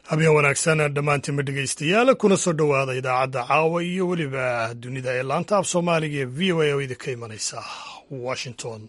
habeen wanaagsan dhammaantiinba dhegaystayaal kuna soo dhowaada idaacadda caawa iyo weliba dunida ee laanta af soomaaliga ee v o a oo idinka imanaysa washington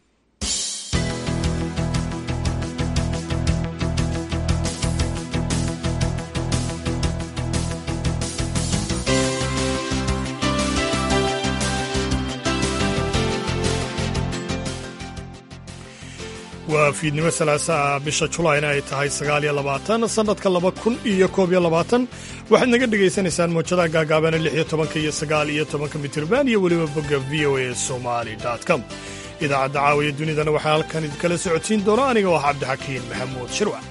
waa fiidnimo salaasaa bisha julaayna ay tahay sagaal iyo labaatan sannadka laba kun iyo koob iyo labaatan waxaad naga dhegaysanaysaan muujadaha gaagaabana lix iyo tobanka iyo sagaal iyo tobanka mitirban iyo weliba bogga v o a somali com idaacadda caawiya dunidana waxaa halkan idinkala socodsiin doona aniga oo ah cabdixakiin maxamuud shirwac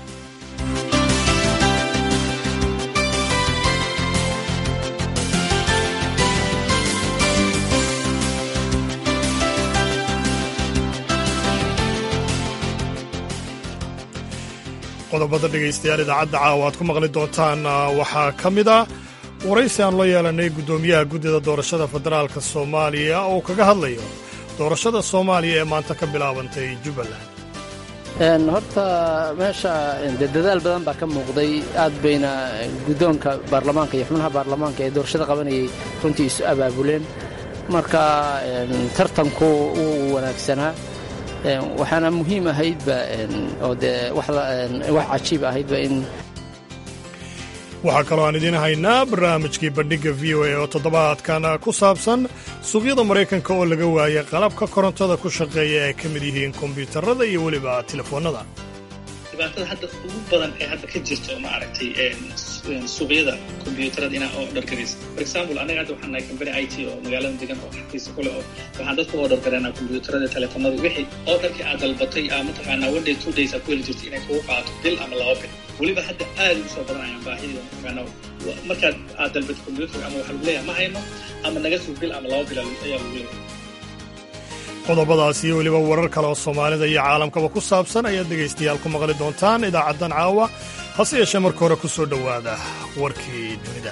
qodobada dhegaystayaal idaacadda caawa aad ku maqli doontaan waxaa ka mid ah waraysi aan loo yeelanay guddoomiyaha guddida doorashada federaalka soomaaliya oo kaga hadlayo doorashada soomaaliya ee maanta ka bilaabantay jubbaland horta meesha dee dadaal badan baa ka muuqday aad bayna guddoonka baarlamaanka iyo xubnaha baarlamaanka ee doorashada qabanayay runtii isu abaabuleen marka tartanku wuu wanaagsanaa waxaana muhiim ahaydba oo dee wax cajiib ahaydba in waxaa kaloo aan idiin haynaa barnaamijkii bandhigga v o a oo toddobaadkan ku saabsan suuqyada maraykanka oo laga waayay qalabka korontada ku shaqeeya ay ka mid yihiin kombyuutarada iyo weliba telefoonnada dhibaatada hadda ugu badan ee hadda ka jirto ma aragtay suuqyada kombyuutarada inaa oo dhargaraysa for example anaga hadda waxaan nahay company i t oo magaalada degan oo xafiisa kule oo waxaan dadka oo dhargareynaa kombyuutarada telefoonada wixii oo dharkii aad dalbatay aa mataqaanaa one day two days aad ku heli jirto inay kugu qaato bil ama laba bil weliba hadda aad ugu soo badanayaan baahida mataqaanaa markaad aad dalbatay kombyuutar ama waxaa lagu leeyahay ma hayno ama naga sug bil ama laba bil ayaa lagu leeyahay qodobadaas iyo weliba warar kale oo soomaalida iyo caalamkaba ku saabsan ayaad dhegaystayaal ku maqli doontaan idaacaddan caawa hase yeeshee marka hore ku soo dhowaada warkii dunida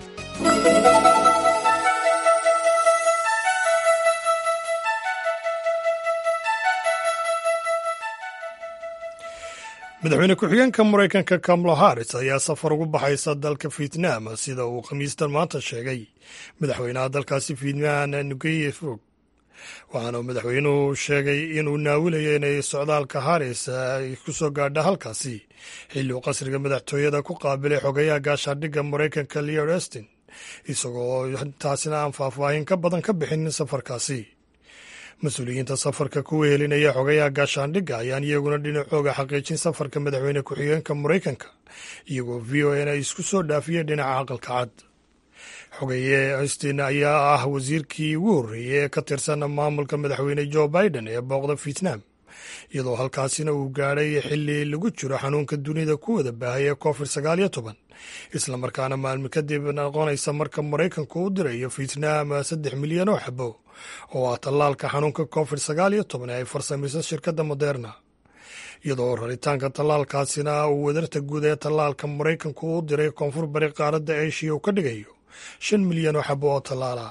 madaxweyne ku-xigeenka maraykanka kamala haris ayaa safar ugu baxaysa dalka vietnam sida uu khamiistan maanta sheegay madaxweynaha dalkaasi vietnam nuguye fog waxaana madaxweynuhu sheegay inuu naawilayo inay socdaalka haris ay ku soo gaadha halkaasi xilli uu qasriga madaxtooyada ku qaabilay xogayaha gaashaadhigga maraykanka leor estin isagoo taasina aan faahfaahin ka badan ka bixin safarkaasi mas-uuliyiinta safarka kuwa helinaya xogayaha gaashaandhigga ayaan iyaguna dhinacooga xaqiijin safarka madaxweyne ku-xigeenka maraykanka iyagoo v o n ay isku soo dhaafiyeen dhinaca aqalka cad xogeeye austin ayaa ah wasiirkii ugu horreeyey ee ka tirsan maamulka madaxweyne jo biden ee booqda vietnam iyadoo halkaasina uu gaadhay xilli lagu jiro xanuunka dunida ku wada baahay ee covid sagaal iyo toban islamarkaana maalmo kadib noqonaysa marka maraykanku u dirayo vietnam saddex milyan oo xabo oo ah tallaalka xanuunka covid sagaal iyo toban ee ay farsamayso shirkadda moderna iyadoo raritaanka tallaalkaasina uu wadarta guud ee tallaalka maraykanku u diray koonfur bari qaaradda eshiya uu ka dhigayo shan milyan oo xabo oo tallaala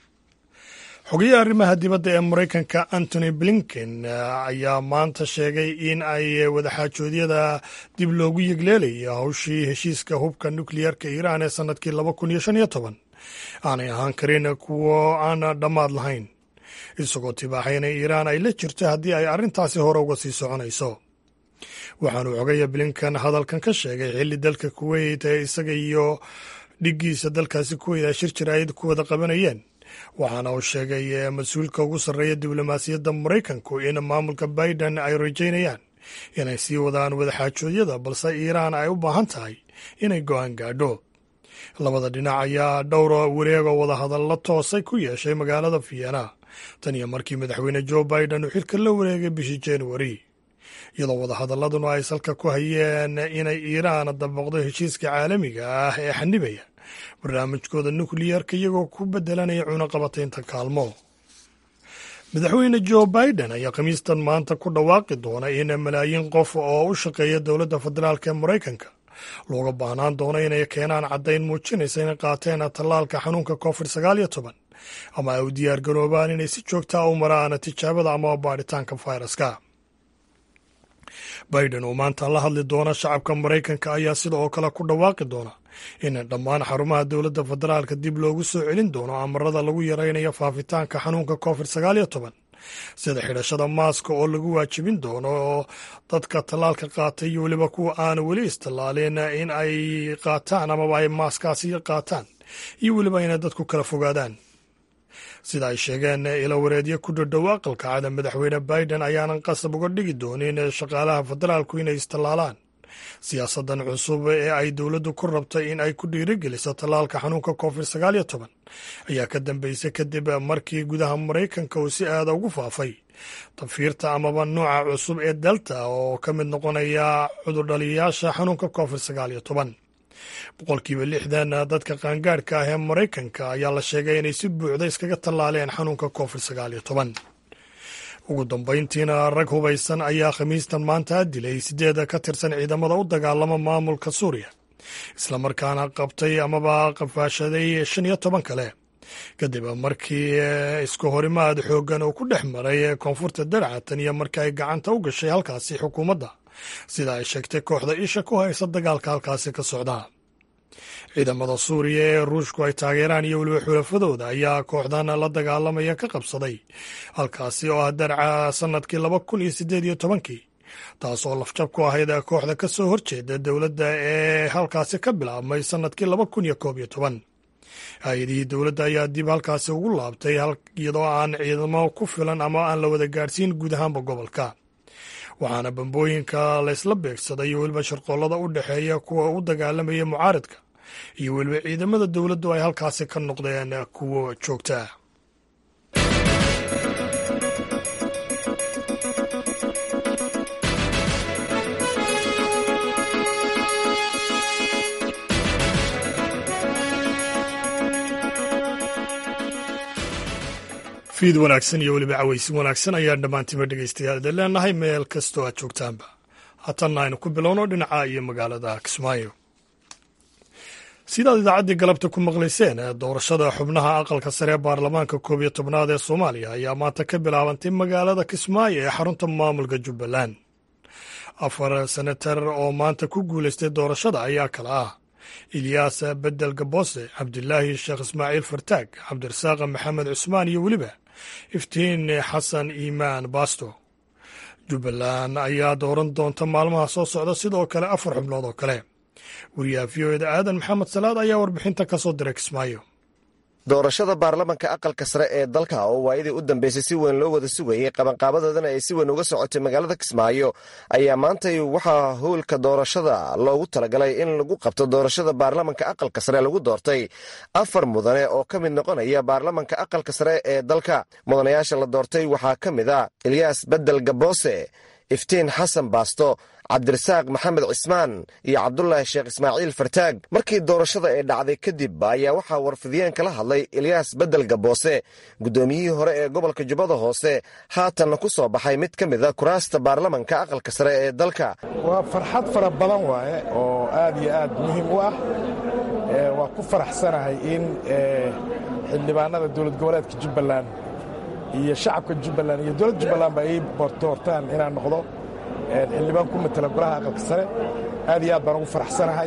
xogayaha arrimaha dibadda ee maraykanka antony blinken ayaa maanta sheegay in ay wadaxaajoodyada dib loogu yegleelaya hawshii heshiiska hubka nukliyeerka iiraan ee sannadkii laba kun iyo shan iyo toban aanay ahaan karin kuwo aan dhammaad lahayn isagoo tibaaxay inay iiraan ay la jirto haddii ay arrintaasi hore uga sii soconayso waxaanuu xogaya blinken hadalkan ka sheegay xilli dalka kuweyt ee isaga iyo dhiggiisa dalkaasi kuweyt ay shir jiraayad ku wada qabanayeen waxaana uu sheegay mas-uulka ugu sarreeya diblomaasiyadda maraykanku in maamulka biden ay rajaynayaan inay sii wadaan wadaxaajoodyada balse iiraan ay u baahan tahay inay go'aan gaadho labada dhinac ayaa dhowr wareegoo wadahadallo toosay ku yeeshay magaalada vienna tan iyo markii madaxweyne jo biden uu xilka la wareegay bishii januari iyadoo wadahadaladuna ay salka ku hayeen inay iiraan dabaqdo heshiiska caalamiga ah ee xanibaya barnaamijkooda nukliyarka iyagoo ku bedelanaya cunaqabataynta kaalmo madaxweyne jo biden ayaa khamiistan maanta ku dhawaaqi doona in malaayiin qof oo u shaqeeya dowladda federaalk ee maraykanka looga baahnaan doono inay keenaan caddayn muujinaysa inay qaateen tallaalka xanuunka covid sagaal iyo toban ama ay u diyaar garoobaan inay si joogtaa u maraan tijaabada ama baadhitaanka fayraska biden oo maanta la hadli doona shacabka maraykanka ayaa sida oo kale ku dhawaaqi doona in dhammaan xarumaha dowladda federaalka dib loogu soo celin doono amarada lagu yaraynayo faafitaanka xanuunka covid sagaal iyo toban sida xidhashada maaska oo lagu waajibin doono dadka tallaalka qaatay iyo weliba kuwa aana weli istallaalin in ay qaataan amaba ay maaskaasi qaataan iyo weliba inay dadku kala fogaadaan sida ay sheegeen ilo wareedyo ku dhadhow aqalka cada madaxweyne biden ayaanan qasab uga dhigi doonin shaqaalaha federaalku inay istallaalaan siyaasadan cusub ee ay dowladdu ku rabtay in ay ku dhiirigeliso tallaalka xanuunka covid sagaal iyo toban ayaa ka dambeysay kadib markii gudaha maraykanka uu si aada ugu faafay tafiirta amaba nooca cusub ee delta oo ka mid noqonaya cudurdhaliyayaasha xanuunka covid sagaal iyo toban boqolkiiba lixdan dadka qaangaadhka ah ee maraykanka ayaa la sheegay inay si buuxda iskaga tallaaleen xanuunka covid sagaal iyo toban ugu dambayntiina rag hubaysan ayaa khamiistan maanta dilay sideed ka tirsan ciidamada u dagaalama maamulka suuriya islamarkaana qabtay amaba qafaashaday shan iyo toban kale kadib markii isku horimaad xooggan uu ku dhex maray koonfurta darcatan iyo markii ay gacanta u gashay halkaasi xukuumadda sida ay sheegtay kooxda isha ku haysa dagaalka halkaasi ka socda ciidamada suuriya ee ruushku ay taageeraan iyo weliba xulafadooda ayaa kooxdan la dagaalamaya ka qabsaday halkaasi oo ah darca sannadkii laba kun iyo siddeed iyo tobankii taasoo lafjab ku ahayd kooxda ka soo horjeeda dowladda ee halkaasi ka bilaabmay sannadkii laba kun iyo koob iyo toban hay-adihii dowladda ayaa dib halkaasi ugu laabtay iyadoo aan ciidamo ku filan ama aan la wada gaadhsiin guud ahaanba gobolka waxaana bambooyinka laysla beegsaday iyo weliba sharqoollada u dhexeeya kuwa u dagaalamaya mucaaradka iyo weliba ciidamada dowladdu ay halkaasi ka noqdeen kuwo joogta fiid wanaagsan iyo weliba cawaysin wanaagsan ayaan dhammaantiiba dhegaystayaal idin leenahay meel kastoo aad joogtaanba haatanna aynu ku bilowno dhinaca iyo magaalada kismaayo sidaad idaacaddii galabta ku maqlayseen doorashada xubnaha aqalka sare ee baarlamaanka koob iyo tobnaad ee soomaaliya ayaa maanta ka bilaabantay magaalada kismaayo ee xarunta maamulka jubbaland afar senatar oo maanta ku guulaystay doorashada ayaa kala ah ilyaas bedel gabose cabdilaahi sheekh ismaaciil fartaag cabdirasaaq maxamed cusmaan iyo weliba iftiin xasan iimaan baasto jubbaland ayaa dooran doonta maalmaha soo socda sidoo kale afar xubnood oo kale wariyaha v o eda aadan maxamed salaad ayaa warbixinta ka soo diray kismaayo doorashada baarlamanka aqalka sare ee dalka oo waayadii u dambeysay si weyn loo wada sugayey qabanqaabadoodana ay si weyn uga socotay magaalada kismaayo ayaa maantay waxaa howlka doorashada loogu talagalay in lagu qabto doorashada baarlamanka aqalka sare lagu doortay afar mudane oo ka mid noqonaya baarlamanka aqalka sare ee dalka mudanayaasha la doortay waxaa ka mid a ilyaas bedel gaboose iftiin xasan baasto cabdirasaaq maxamed cismaan iyo cabdulaahi sheekh ismaaciil fartaag markii doorashada ee dhacday kadib ayaa waxaa warfidiyeen kala hadlay ilyaas bedel gaboose guddoomiyihii hore ee gobolka jubbada hoose haatanna ku soo baxay mid ka mida kuraasta baarlamanka aqalka sare ee dalka waa farxad fara badan waaye oo aad iyo aad muhiim u ah waa ku faraxsanahay in xildhibaanada dowlad goboleedka jubbaland iyo shacabka jubbaland iyo dowladda jubbalandba ay doortaan inaan noqdo xildhibaan ku matala golaha aqalka sare aad iyo aad baan ugu faraxsanahay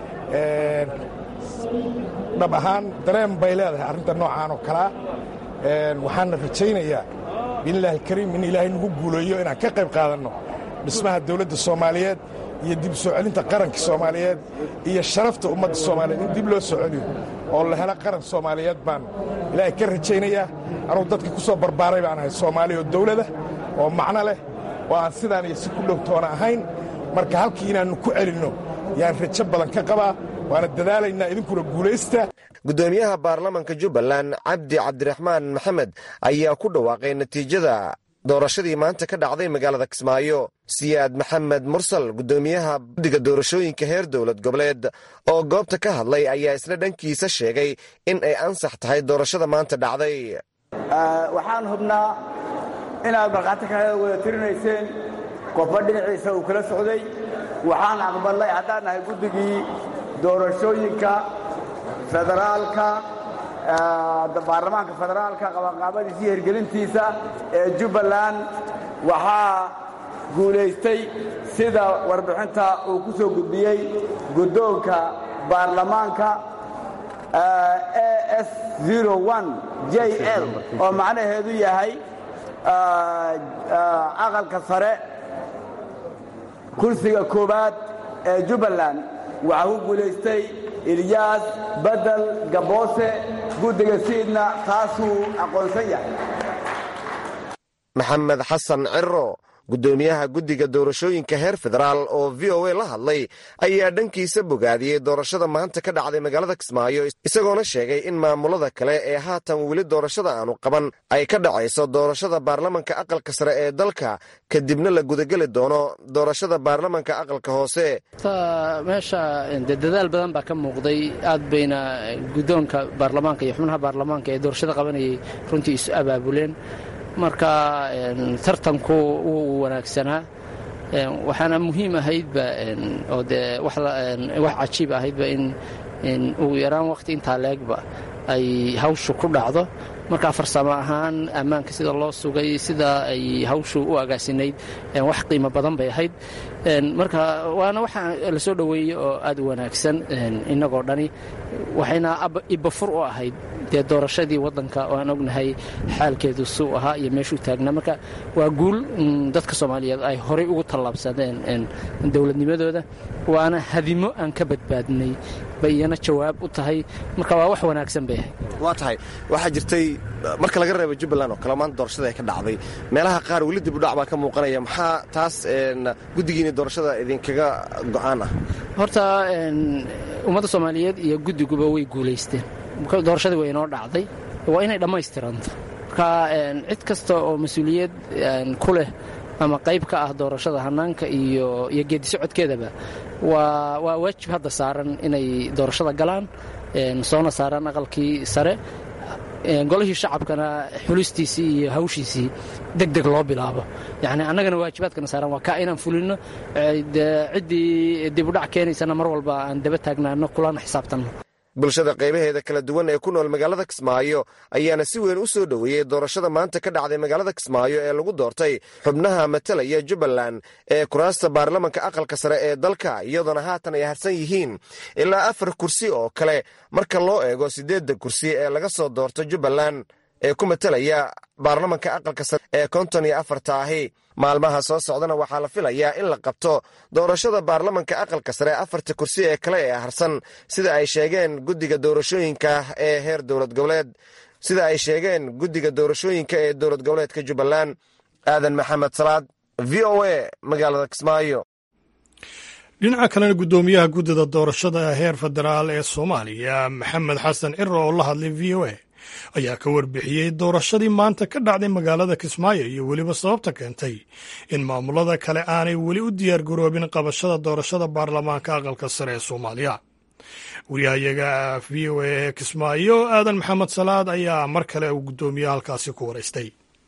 dhab ahaan dareen bay leedahay arrinta noocaan oo kalea waxaana rajaynayaa biidnillahi alkariim in ilaahay nagu guuleeyo inaan ka qayb qaadanno dhismaha dawladda soomaaliyeed iyo dib soo celinta qaranka soomaaliyeed iyo sharafta ummadda soomaaliyeed in dib loo soo celiyo oo la helo qaran soomaaliyeed baan ilaahay ka rajaynayaa anugu dadka ku soo barbaaray baan ahay soomaaliya oo dawlada oo macno leh oo aan sidaan iyo si ku dhowtoona ahayn marka halkii inaannu ku celinno yaan rajo badan ka qabaa waana dadaalaynaa idinkuna guulaysta guddoomiyaha baarlamanka jubbaland cabdi cabdiraxmaan maxamed ayaa ku dhawaaqay natiijada doorashadii maanta ka dhacday magaalada kismaayo siyaad maxamed mursal guddoomiyaha guddiga doorashooyinka heer dowlad goboleed oo goobta ka hadlay ayaa isna dhankiisa sheegay in ay ansax tahay doorashada maanta dhacday waxaan hubnaa inaad markhaati ka wada tirinayseen qofba dhinaciisa uu kala socday waxaan aqbalnay haddaan nahay guddigii doorashooyinka federaalka baarlamaanka federaalka qabanqaabadiisa iyo hirgelintiisa ee jubbaland waxaa guulaystay sida warbixinta uu ku soo gudbiyey guddoonka baarlamaanka as j l oo macnaheedu yahay aqalka sare kursiga koowaad ee jubbaland waxaa ku guulaystay ilyaas badel gaboose guddiga siidna taasuu aqoonsan yahay maxamed xasan ciro guddoomiyaha guddiga doorashooyinka heer federaal oo v o a la hadlay ayaa dhankiisa bogaadiyey doorashada maanta ka dhacday magaalada kismaayo isagoona sheegay in maamulada kale ee haatan weli doorashada aanu qaban ay ka dhacayso doorashada baarlamanka aqalka sare ee dalka kadibna la gudageli doono doorashada baarlamanka aqalka hoose meesha de dadaal badan baa ka muuqday aad bayna guddoonka baarlamaanka iyo xubnaha baarlamaanka ee doorashada qabanayay runtii isu abaabuleen marka tartanku wuu wanaagsanaa waxaana muhiim ahaydba oo dee wax cajiib ahaydba in ugu yaraan wakhti intaa leegba ay hawshu ku dhacdo marka farsamo ahaan ammaanka sida loo sugay sida ay hawshu u agaasinayd wax qiimo badan bay ahayd marka waana waxa la soo dhoweeyey oo aad u wanaagsan innagoo dhani waxayna ibafur u ahayd dee doorashadii waddanka oo aan ognahay xaalkeedu suu ahaa iyo meeshuu taagnaa marka waa guul dadka soomaaliyeed ay horay ugu tallaabsadeen dowladnimadooda waana hadimo aan ka badbaadnay bay iyana jawaab u tahay marka waa wax wanaagsan bay ahayd waa tahay waxaa jirtay marka laga reebo jubbaland oo kale maanta doorashada ay ka dhacday meelaha qaar weli dib udhac baa ka muuqanaya maxaa taas guddigiina doorashada idinkaga go'aan ah horta ummadda soomaaliyeed iyo guddiguba way guulaysteen doorashadii way inoo dhacday waa inay dhammaystiranto marka cid kasta oo mas-uuliyad ku leh ama qayb ka ah doorashada hannaanka iyo iyo geedisocodkeedaba waa waa waajib hadda saaran inay doorashada galaan soona saaraan aqalkii sare golihii shacabkana xulistiisii iyo hawshiisii deg deg loo bilaabo yacni annagana waajibaadkana saaran waa kaa inaan fulino ciddii dibudhac keenaysana mar walba aan daba taagnaano kulana xisaabtanno bulshada qaybaheeda kala duwan ee ku nool magaalada kismaayo ayaana si weyn u soo dhoweeyey doorashada maanta ka dhacday magaalada kismaayo ee lagu doortay xubnaha matalaya jubbaland ee kuraasta baarlamanka aqalka sare ee dalka iyadoona haatan ay harsan yihiin ilaa afar kursi oo kale marka loo eego siddeedda kursi ee laga soo doorto jubbaland ee ku matalaya baarlamanka aqalka sare ee konton iyo afarta ahi maalmaha soo socdana waxaa la filayaa in la qabto doorashada baarlamanka aqalka sare afarta kursi ee kale ee harsan sida ay sheegeen guddiga doorashooyinka ee heer dowlad goboleed sida ay sheegeen guddiga doorashooyinka ee dowlad goboleedka jubbaland aadan maxamed salaad v o a magaalada kismaayo dhinaca kalena guddoomiyaha guddida doorashada heer federaal ee soomaaliya maxamed xasan ciro oo la hadlay v o a ayaa ka warbixiyey doorashadii maanta ka dhacday magaalada kismaayo iyo weliba sababta keentay in maamulada kale aanay weli u diyaar garoobin qabashada doorashada baarlamaanka aqalka sare ee soomaaliya wariyahayaga v o a ee kismaayo aadan maxamed salaad ayaa mar kale uu guddoomiyaha halkaasi ku waraystay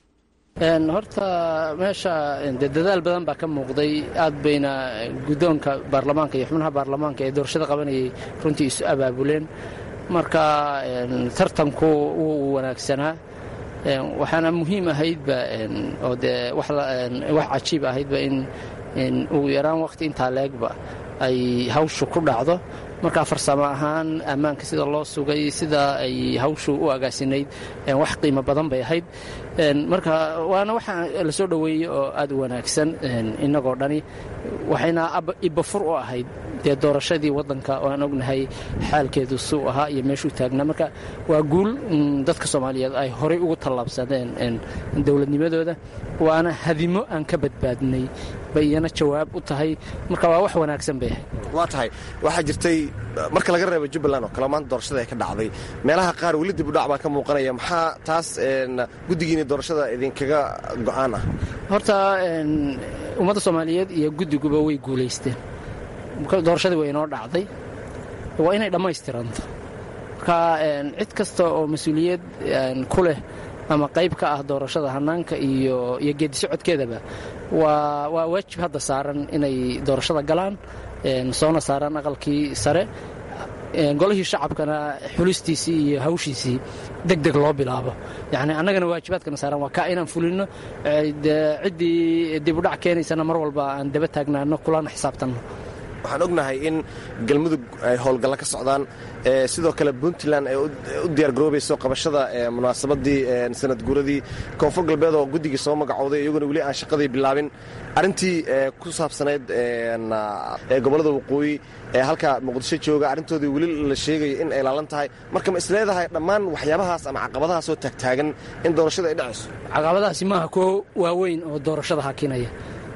horta meesha de dadaal badan baa ka muuqday aad bayna guddoonka baarlamaanka iyo xubnaha baarlamaanka ee doorashada qabanayay runtii isu abaabuleen marka tartanku wuu wanaagsanaa waxaana muhiim ahaydba oo dee wax cajiib ahaydba in ugu yaraan wakhti intaa leegba ay hawshu ku dhacdo marka farsamo ahaan ammaanka sida loo sugay sida ay hawshu u agaasinayd wax qiimo badan bay ahayd marka waana waxa la soo dhoweeyey oo aad u wanaagsan innagoo dhani waxayna ibafur u ahayd dee doorashadii waddanka oo aan ognahay xaalkeedu suu ahaa iyo meeshuu taagnaa marka waa guul dadka soomaaliyeed ay horay ugu tallaabsadeen dowladnimadooda waana hadimo aan ka badbaadnay bay iyana jawaab u tahay marka waa wax wanaagsan bay ahayd waa tahay waxaa jirtay marka laga reebo jubbaland oo kale maanta doorashada ay ka dhacday meelaha qaar weli dib udhac baa ka muuqanaya maxaa taas guddigiina doorashada idinkaga go'aan ah horta ummadda soomaaliyeed iyo guddiguba way guulaysteen doorashadii way inoo dhacday waa inay dhammaystiranto marka cid kasta oo mas-uuliyad ku leh ama qayb ka ah doorashada hannaanka iyo iyo geedisocodkeedaba waa waa waajib hadda saaran inay doorashada galaan soona saaraan aqalkii sare golihii shacabkana xulistiisii iyo hawshiisii deg deg loo bilaabo yacni annagana waajibaadkana saaran waa kaa inaan fulinno ciddii dibudhac keenaysana mar walba aan daba taagnaano kulana xisaabtanno waxaan ognahay in galmudug ay howlgalla ka socdaan sidoo kale puntland ay u diyaargaroobayso qabashada munaasabadii sanad guuradii koonfur galbeed oo guddigii soo magacooday iyaguna weli aan shaqadii bilaabin arrintii ku saabsanayd gobollada waqooyi ee halka muqdisho jooga arrintoodii weli la sheegayo in ay laalan tahay marka ma isleedahay dhammaan waxyaabahaas ama caqabadahaasoo taagtaagan in doorashada ay dhacayso caqabadahaasi maaha kuwo waaweyn oo doorashada hakinaya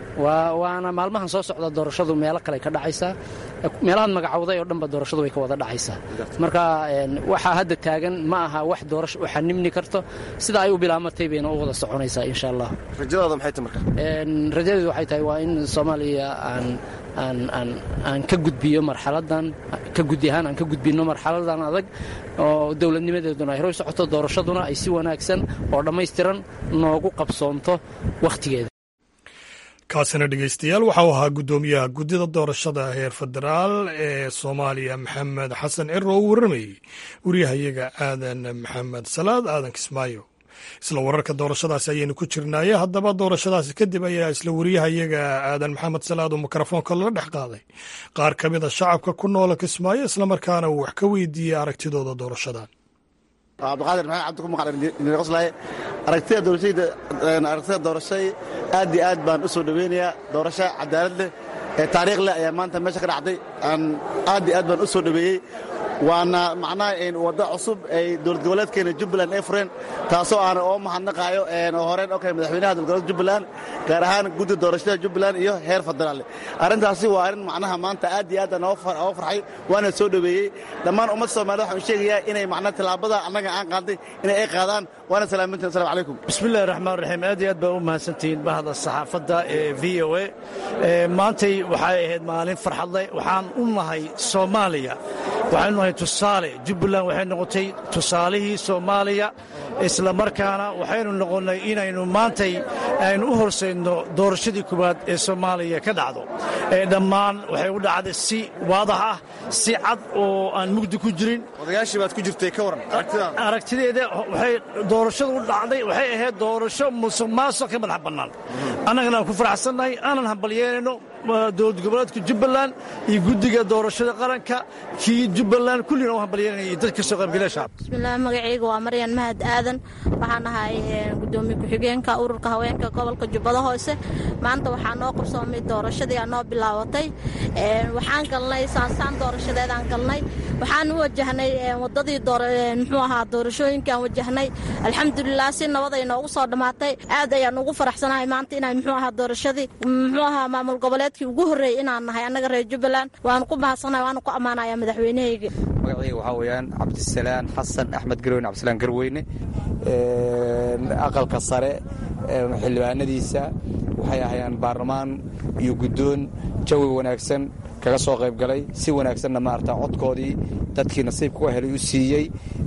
waana maalmahan soo socda doorashadu meelo kale ka dhacaysaa meelahaad magacowday oo dhanba doorashadu way ka wada dhacaysaa marka waxaa hadda taagan ma aha wax doorasho u xanimni karto sida ay u bilaamatay bayna u wada soconaysaa insha allah rajadaada maxay tahay marka rajadeedu waxay tahay waa in soomaaliya aan aan aan aan ka gudbiyo marxaladan ka gudi ahaan aan ka gudbinno marxaladan adag oo dowladnimadeeduna ay horay socoto doorashaduna ay si wanaagsan oo dhammaystiran noogu qabsoonto wakhtigeeda kaasina dhegaystayaal waxau ahaa guddoomiyaha guddida doorashada heer federaal ee soomaaliya maxamed xasan ciro oo u warramayey wariyahayaga aadan maxamed salaad aadan kismaayo isla wararka doorashadaasi ayaynu ku jirnaaye haddaba doorashadaasi kadib ayaa isla wariyahayaga aadan maxamed salaad oo mikrofoonka lala dhex qaaday qaar ka mid a shacabka ku noola kismaayo islamarkaana uu wax ka weydiiyey aragtidooda doorashadan cabdiqaadir maxamed cabdi ku maqanqoslaaye aragtida doorashayda aragtida doorashay aad iyo aad baan u soo dhoweynayaa doorasho cadaalad leh ee taariikh leh ayaa maanta meesha ka dhacday aan aad iyo aad baan u soo dhoweeyey waana macnaha waddo cusub ay dowlad goboleedkeena jubbaland ay fureen taasoo aan oo mahadnaqaayo oo horeen okay madaxweynaha dowlad goboleedka jubbaland gaar ahaan guddi doorashada jubbaland iyo heer federaal arrintaasi waa arrin macnaha maanta aad iyo aad aan ooga farxay waana soo dhoweeyey dhammaan ummadda soomaalida waxaan u sheegayaa inay macnaha tallaabada annaga aan qaadnay inay ay qaadaan waana salaamintiin assalamu calaykum bismillahi raxmaan raxiim aad iyo aad baa u mahadsantihiin bahda saxaafadda ee v o a maantay waxay ahayd maalin farxadleh waxaan u nahay soomaaliya waxaynu nahay tusaale jubbaland waxay noqotay tusaalihii soomaaliya isla markaana waxaynu noqonnay inaynu maantay aynu u horsaydno doorashadii koowaad ee soomaaliya ka dhacdo ee dhammaan waxay u dhacday si waadax ah si cad oo aan mugdi ku jirin odayaashii baad ku jirtay ka waran aragtideeda waxay doorashadu u dhacday waxay ahayd doorasho musuq maasuq ka madax bannaan annagana aan ku faraxsannahay aanan hambalyeynayno dowlad goboleedka jubbaland iyo guddiga doorashada qaranka kii jubbaland kullina u hambalyeynaya iyo dadka soo qaybgalaya shacab bismillaah magacayga waa maryan mahad aadan waxaan ahay gudoomiye ku-xigeenka ururka haweenka gobolka jubbada hoose maanta waxaa noo qabsoomay doorashadii aa noo bilaabatay waxaan galnay saansaan doorashadeedaan galnay waxaan u wajahnay wadadii muxuu ahaa doorashooyinkaan wajahnay alxamdulilah si nabaday noogu soo dhammaatay aad ayaan ugu faraxsanahay maanta inay muxuu ahaa doorashadii muxuu ahaa maamul goboleedkii ugu horreeyey inaan nahay annaga reer jubbaland waanu ku bahadsanahay waanu ku ammaanaya madaxweynahayga magacayga waxaa weeyaan cabdisalaan xasan axmed garweyne cabdisalaan garweyne aqalka sare xildhibaanadiisa waxay ahayaan baarlamaan iyo guddoon jawi wanaagsan kaga soo qayb galay si wanaagsanna maarata codkoodii dadkii nasiibka u helay u siiyey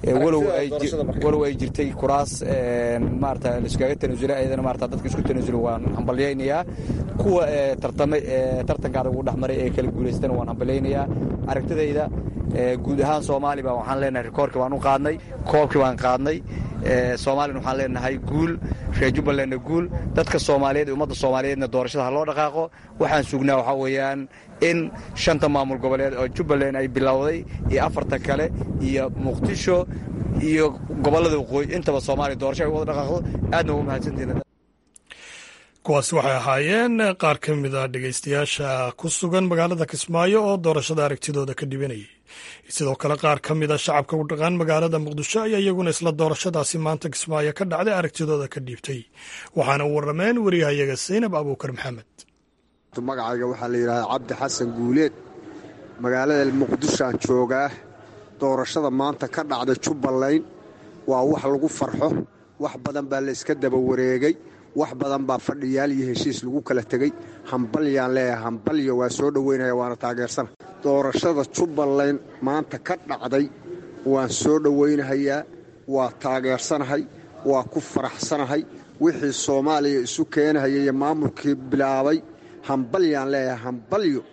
walow ay jirtay kuraas maarata laiskaga tanaasulay ayadana maarata dadka isku tanaasulay waan hambalyaynayaa kuwa tartamay tartankaada ugu dhexmaray ee kala guulaystana waan hambalyaynayaa aragtidayda guud ahaan soomaali baa waxaan leenahay rikoorkii baan u qaadnay koobkii baan qaadnay soomaalina waxaan leenahay guul reer jubbalandna guul dadka soomaaliyeed ee ummadda soomaaliyeedna doorashada ha loo dhaqaaqo waxaan sugnaa waxaa weeyaan in shanta maamul goboleed oo jubbaland ay bilowday iyo afarta kale iyo muqdisho iyo gobollada waqooyi intaba soomaaliya doorasho ay u wada dhaqaaqdo aadna ugu mahadsantihin kuwaasi waxay ahaayeen qaar ka mid a dhegaystayaasha ku sugan magaalada kismaayo oo doorashada aragtidooda ka dhibanayay sidoo kale qaar ka mid a shacabka u dhaqaan magaalada muqdisho ayaa iyaguna isla doorashadaasi maanta kismaayo ka dhacday aragtidooda ka dhiibtay waxaana u warrameen wariyahayaga saynab abuukar maxamed magacayga waxaa la yidhahdaa cabdi xasan guuleed magaalada muqdishoaan joogaa doorashada maanta ka dhacda jubbaland waa wax lagu farxo wax badan baa la iska daba wareegay wax badan baa fadhiyaal iyo heshiis lagu kala tegey hambalyaan leeyahay hambalyo waa soo dhoweynaya waana taageersana doorashada jubbaland maanta ka dhacday waan soo dhowaynahayaa waa taageersanahay waa ku faraxsanahay wixii soomaaliya isu keenahaya iyo maamulkii bilaabay hambalyaan leeyahay hambalyo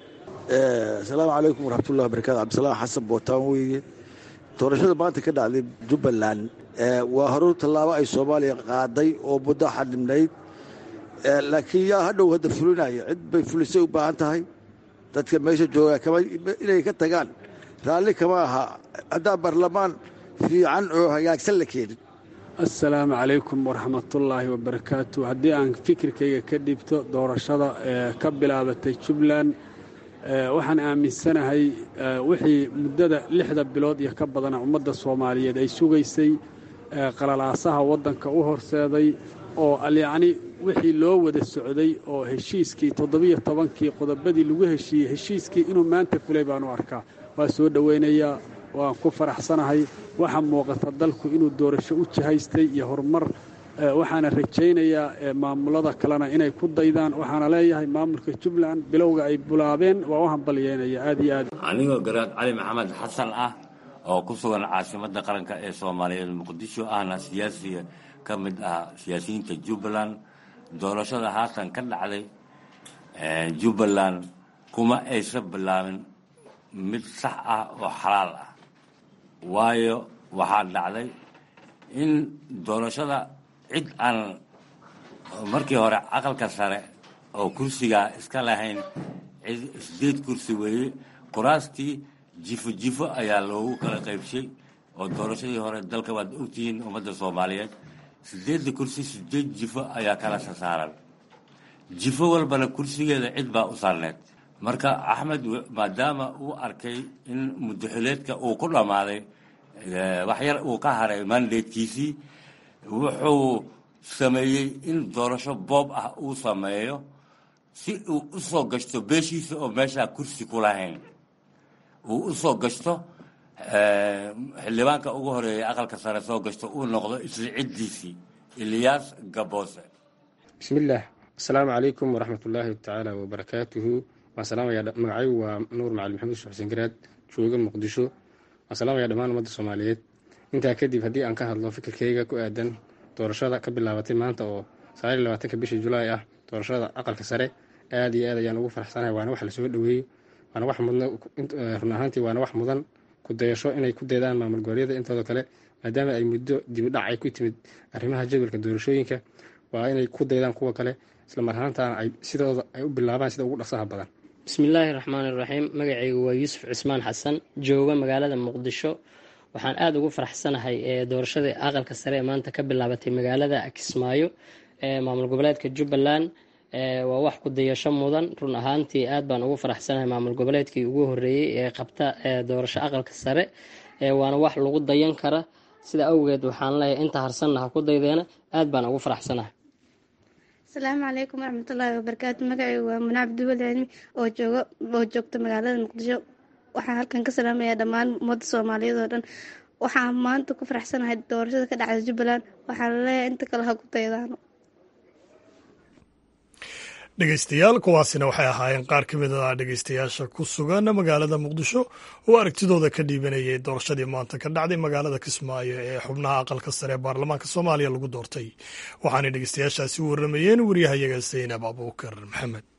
asalaamu calaykum waraxmatullahi wabarakatu cabdisalaam xasan bootaan weeye doorashada maanta ka dhacday jubbaland waa horur tallaabo ay soomaaliya qaaday oo muddo xadhibnayd laakiin yaa hadhow hadda fulinaya cid bay fulisay u baahan tahay dadka meesha joogaa inay ka tagaan raalli kama aha haddaan baarlamaan fiican oo hagaagsan la keenin assalaamu calaykum waraxmatullaahi wabarakaatu haddii aan fikirkayga ka dhibto doorashada ee ka bilaabatay jubbaland waxaan aaminsanahay wixii muddada lixda bilood iyo ka badana ummadda soomaaliyeed ay sugaysay qalalaasaha waddanka u horseeday oo alyacni wixii loo wada socday oo heshiiskii toddobiyo tobankii qodobadii lagu heshiiyey heshiiskii inuu maanta fulay baan u arkaa waa soo dhowaynayaa waan ku faraxsanahay waxaa muuqata dalku inuu doorasho u jihaystay iyo horumar waxaana rajaynayaa maamulada kalena inay ku daydaan waxaana leeyahay maamulka jubbaland bilowga ay bulaabeen waa u hambalyeynaya aad iyo aad anigoo garaad cali maxamed xasan ah oo ku sugan caasimadda qaranka ee soomaaliyeed muqdisho ahna siyaasiga ka mid ah siyaasiyiinta jubbaland doorashada haatan ka dhacday jubbaland kuma aysan bilaabin mid sax ah oo xalaal ah waayo waxaa dhacday in doorashada cid aan markii hore aqalka sare oo kursigaa iska lahayn sideed kursi weeye kuraastii jifo jifo ayaa loogu kala qaybshay oo doorashadii hore dalka waad ogtihiin ummadda soomaaliyeed sideedda kursi sideed jifo ayaa kala sasaaran jifo walbana kursigeeda cid baa u saarneed marka axmed maadaama uu arkay in mudaxileedka uu ku dhammaaday waxyar uu ka haray mandatekiisii wuxuu sameeyey in doorasho boob ah uu sameeyo si uu u soo gashto beeshiisa oo meeshaa kursi ku lahayn uu u soo gashto xildhibaanka ugu horeeya aqalka sare soo gashto uu noqdo isla ciddiisii ilyaas gaboose bismillaah asalaamu calaykum waraxmatullaahi tacaala wabarakaatuhu waan salaamaya magacaygu waa nuur macali maxamuud sheekh xuseen garaad jooga muqdisho waan salaamaya dhammaan ummadda soomaaliyeed intaa kadib haddii aan ka hadlo fikirkayga ku aadan doorashada ka bilaabatay maanta oo sagaaliyo labaatanka bishii julaay ah doorashada aqalka sare aad iyo aad ayaan ugu faraxsanahay waana wax lasoo dhoweeyo waana wax mudna run ahaantii waana wax mudan ku dayasho inay ku daydaan maamul goboleedyada intooda kale maadaama ay muddo dibidhac ay ku timid arrimaha jadwalka doorashooyinka waa inay ku daydaan kuwa kale isla mar ahaantaana ay sidooda ay u bilaabaan sida ugu dhaqsaha badan bismillaahi raxmaani raxiim magacaygu waa yuusuf cismaan xasan jooga magaalada muqdisho waxaan aada ugu faraxsanahay ee doorashadii aqalka sare ee maanta ka bilaabatay magaalada kismaayo ee maamul goboleedka jubbaland waa wax ku dayasho mudan run ahaantii aad baan ugu faraxsanahay maamul goboleedkii ugu horeeyey ee qabta doorasho aqalka sare waana wax lagu dayan kara sida awgeed waxaan leeyahay inta harsanna ha ku daydeena aad baan ugu faraxsanahay asalaamu calaykum waraxmatullaahi wabarakaatu magacaygu waa munaa cabdiweli cilmi oo jooga oo joogta magaalada muqdisho waxaan halkan ka salaamayaa dhammaan ummadda soomaaliyeed oo dhan waxaan maanta ku faraxsanahay doorashada ka dhacda jubbaland waxaan leeyahay inta kale ha ku daydaano dhegeystayaal kuwaasina waxay ahaayeen qaar ka mid a dhegeystayaasha ku sugan magaalada muqdisho oo aragtidooda ka dhiibanayay doorashadii maanta ka dhacday magaalada kismaayo ee xubnaha aqalka sare ee baarlamaanka soomaaliya lagu doortay waxaanay dhegeystayaashaasi u warramayeen waryahayaga saynab abuukar maxamed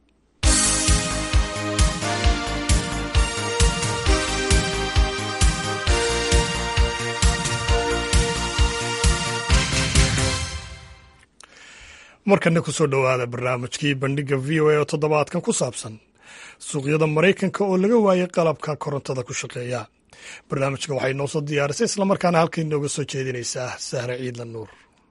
markana kusoo dhowaada barnaamijkii bandhiga v o a oo toddobaadkan ku saabsan suuqyada maraykanka oo laga waayay qalabka korontada ku shaqeeya barnaamijka waxay noo soo diyaarisay islamarkaana halkay nooga soo jeedinaysaa sahre ciidlan nuur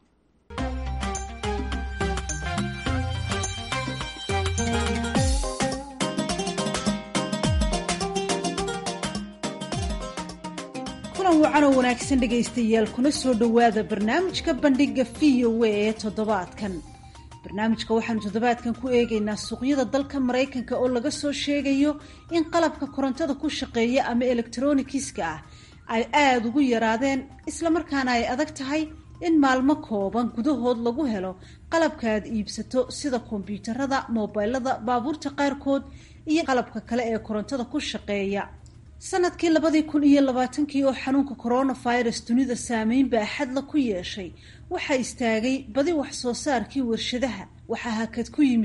kulan wacan oo wanaagsan dhegaystayaal kuna soo dhowaada barnaamijka bandhiga v o a ee toddobaadkan barnaamijka waxaanu toddobaadkan ku eegaynaa suuqyada dalka maraykanka oo laga soo sheegayo in qalabka korontada ku shaqeeya ama elektronikiska ah ay aada ugu yaraadeen islamarkaana ay adag tahay in maalmo kooban gudahood lagu helo qalabka aad iibsato sida kombyuutarada moobilada baabuurta qaarkood iyo qalabka kale ee korontada ku shaqeeya sanadkii labadii kun iyo labaatankii oo xanuunka coronavirus dunida saameyn baaxadla ku yeeshay waxaa istaagay badi wax soo saarkii warshadaha waxaa hakad ku yimid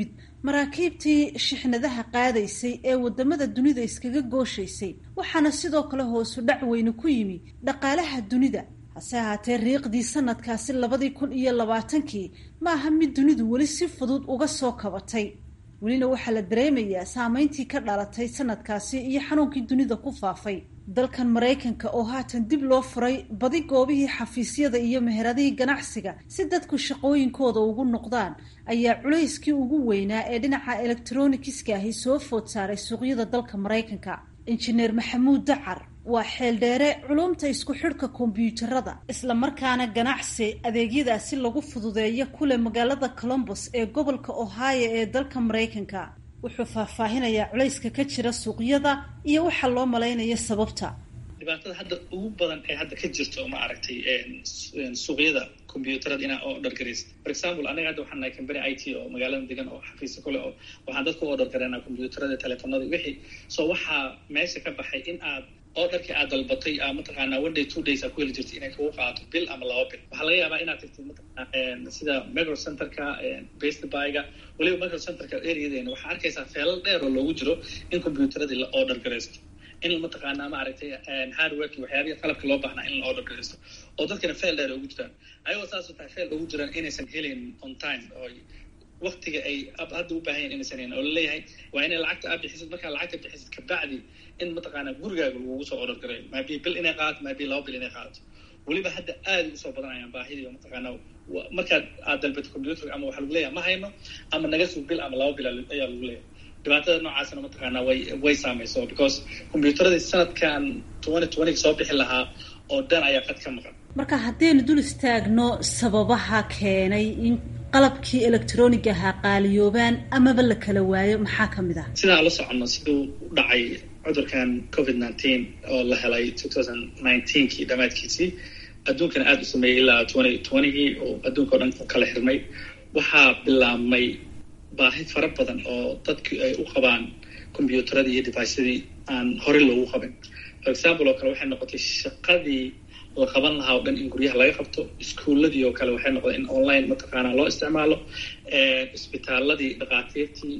maraakiibtii shixnadaha qaadaysay ee wadamada dunida iskaga gooshaysay waxaana sidoo kale hoosu dhac weyne ku yimi dhaqaalaha dunida hase ahaatee riiqdii sanadkaasi labadii kun iyo labaatankii ma aha mid dunidu weli si fudud uga soo kabatay welina waxaa la dareemayaa saameyntii ka dhalatay sanadkaasi iyo xanuunkii dunida ku faafay dalkan maraykanka oo haatan dib loo furay badi goobihii xafiisyada iyo meheradihii ganacsiga si dadku shaqooyinkooda ugu noqdaan ayaa culayskii ugu weynaa ee dhinaca elektronikiska ahi soo food saaray suuqyada dalka maraykanka injineer maxamuud dacar waa xeeldheere culumta isku xidhka kombyuutarada islamarkaana ganacsi adeegyadaasi lagu fududeeyo kule magaalada colombos ee gobolka ohio ee dalka maraykanka wuxuu faahfaahinayaa culayska ka jira suuqyada iyo waxa loo malaynayo sababta dhibaatada hadda ugu badan ee hadda ka jirto ma aragtay suuqyada combyuutarada inaa oo dhargaraysa for example anaga hadda waxaan nahay company i t oo magaalada degan oo xafiisa kule oo waxaan dadka u dhargareynaa combyuutarada telefonada wixii so waxaa meesha ka baxay in aad oo dharkii aad dalbatay a mataqaanaa one day two days aa ku heli jirtay inay kugu qaato bil ama laba bil waxaa laga yaabaa inaad tagtid mataqaana sida micro centerka best buyga weliba micro centerka areadeena waxaa arkaysaa feelal dheer oo loogu jiro in combyuutaradii la order garaysto in mataqaanaa maaragtay hardworki waxyaabihii qalabka loo baahnaa in la order garaysto oo dadkana feel dheer ugu jiraan ayagoo saasoo tahay feel ugu jiraan inaysan helin on time oo waktiga ay hadda u baahan yahin inaysan helin oo laleeyahay waa inay lacagta aad bixisid markaa lacagta bixisid kabacdi in mataqaanaa gurigaaga lagugu soo order garayo maabi bil inay qaadato maabi laba bil inay qaadato weliba hadda aada usoo badanayaan baahidii mataqaanaa markaad aad dalbato computer ama waxaa lagu leeyahay ma hayno ama naga sug bil ama laba bil ayaa lagu leeyahay dhibaatada noocaasna mataqaanaa way way saamayso because combyuutaradii sanadkan twenty twenty soo bixi lahaa oo dhan ayaa qad ka maqan marka haddaynu dul istaagno sababaha keenay in qalabkii electronic ahaa qaaliyoobaan amaba la kala waayo maxaa ka mid ah sidaan la soconno siduu u dhacay cudurkan covid nineteen oo la helay two thousand nineteenkii dhammaadkiisii adduunkana aada u sameeyey ilaa twenty twentygii oo adduunka o dhan ku kala xirmay waxaa bilaabmay baahi fara badan oo dadku ay u qabaan combyuutaradii iyo devicyadii aan horey loogu qabin for example oo kale waxay noqotay shaqadii la qaban lahaa o dhan in guryaha laga qabto iskuuladii oo kale waxay noqdeen in online mataqaanaa loo isticmaalo isbitaaladii dhakhaatiirtii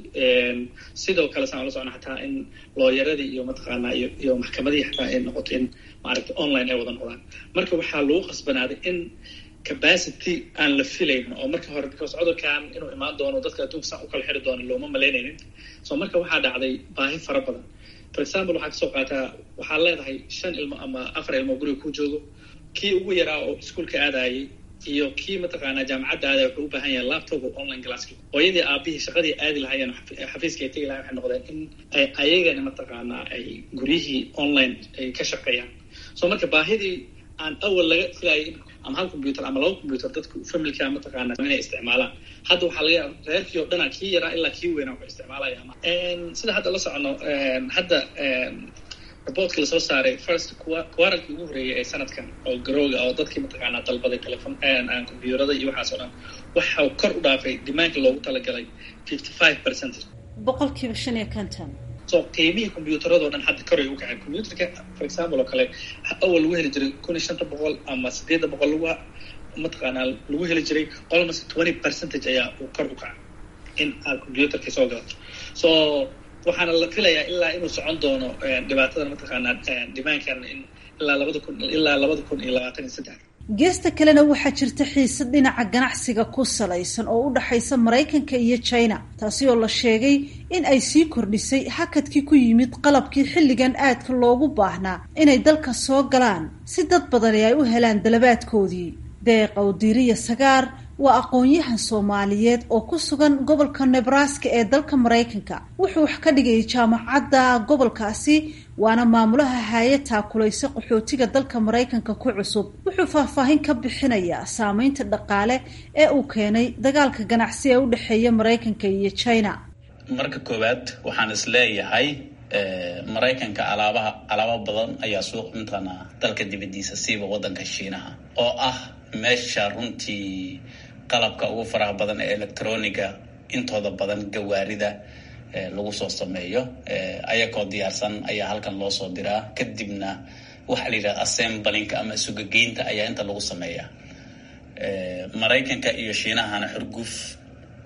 sidoo kale saan ula socona xataa in looyaradii iyo mataqaanaa iyo iyo maxkamadihii xataa ay noqoto in maaragtay online ay wada noqdaan marka waxaa lagu qasbanaaday in capacity aan la filaynin oo marka hore because cudurkan inuu imaan doono dadka adduunka saan u kala xiri doono looma malaynaynin so marka waxaa dhacday baahi fara badan for example waxaa kasoo qaataa waxaa leedahay shan ilmo ama afar ilmo guriga ku joogo kii ugu yaraa oo iskuolka aadayay iyo kii mataqaanaa jaamacadda aadaya wuxuu u baahan yahay laptop oo online classki hooyadii aabihii shaqadii aadi lahaayeen xafiiska ay tegi lahayen waxay noqdeen in ay ayagana mataqaanaa ay guryihii online ay ka shaqeeyaan so marka baahidii aan awal laga filayay ama hal combyuter ama laba combyuter dadku familka mataqaanaa inay isticmaalaan hadda waxaa laga yaaba reerkii oo dhana kii yaraa ilaa kii weynaa waxay isticmaalaya sida hadda la socono hadda reportka lasoo saaray first quaralkii ugu horeeyay ee sanadkan oo garooga oo dadkii mataqaanaa dalbaday telefon combyuterada iyo waxaas oo dhan waxa kor u dhaafay dimaanka loogu talagalay fifty five percent boqolkiiba shan iyo konton so qiimihii combyuutarado dhan hadda koray u kacay combyuterka for example oo kale awal lagu heli jiray kun iyo shanta boqol ama sideedda boqol lagu mataqaanaa lagu heli jiray almost twenty percentage ayaa uu kor u kacay in aad combyuterka soo galato so waxaana la filayaa ilaa inuu socon doono dhibaatadan mataqaanaa dimaankan in ilaa labada kun ilaa labada kun iyo labaatan iyo saddex geesta kalena waxaa jirta xiisad dhinaca ganacsiga ku salaysan oo u dhaxaysa maraykanka iyo china taasi oo la sheegay in ay sii kordhisay hakadkii ku yimid qalabkii xilligan aadka loogu baahnaa inay dalka soo galaan si dad badani ay u helaan dalabaadkoodii deeq awdiiriya sagaar waa aqoon-yahan soomaaliyeed oo ku sugan gobolka nebraska ee dalka maraykanka wuxuu wax ka dhigayay jaamacadda gobolkaasi waana maamulaha haaya taakulaysa qaxootiga dalka maraykanka ku cusub wuxuu faahfaahin ka bixinayaa saameynta dhaqaale ee uu keenay dagaalka ganacsi ee u dhexeeya maraykanka iyo china marka koowaad waxaan is leeyahay maraykanka alaabaha alaabo badan ayaa suuq mataqaanaa dalka dibadiisa siiba wadanka shiinaha oo ah meesha runtii qalabka ugu faraha badan ee electroniga intooda badan gawaarida lagu soo sameeyo ayagoo diyaarsan ayaa halkan loo soo diraa kadibna waxaa la yidhaha assemblinka ama sugageynta ayaa inta lagu sameeya maraykanka iyo shiinahana xurguf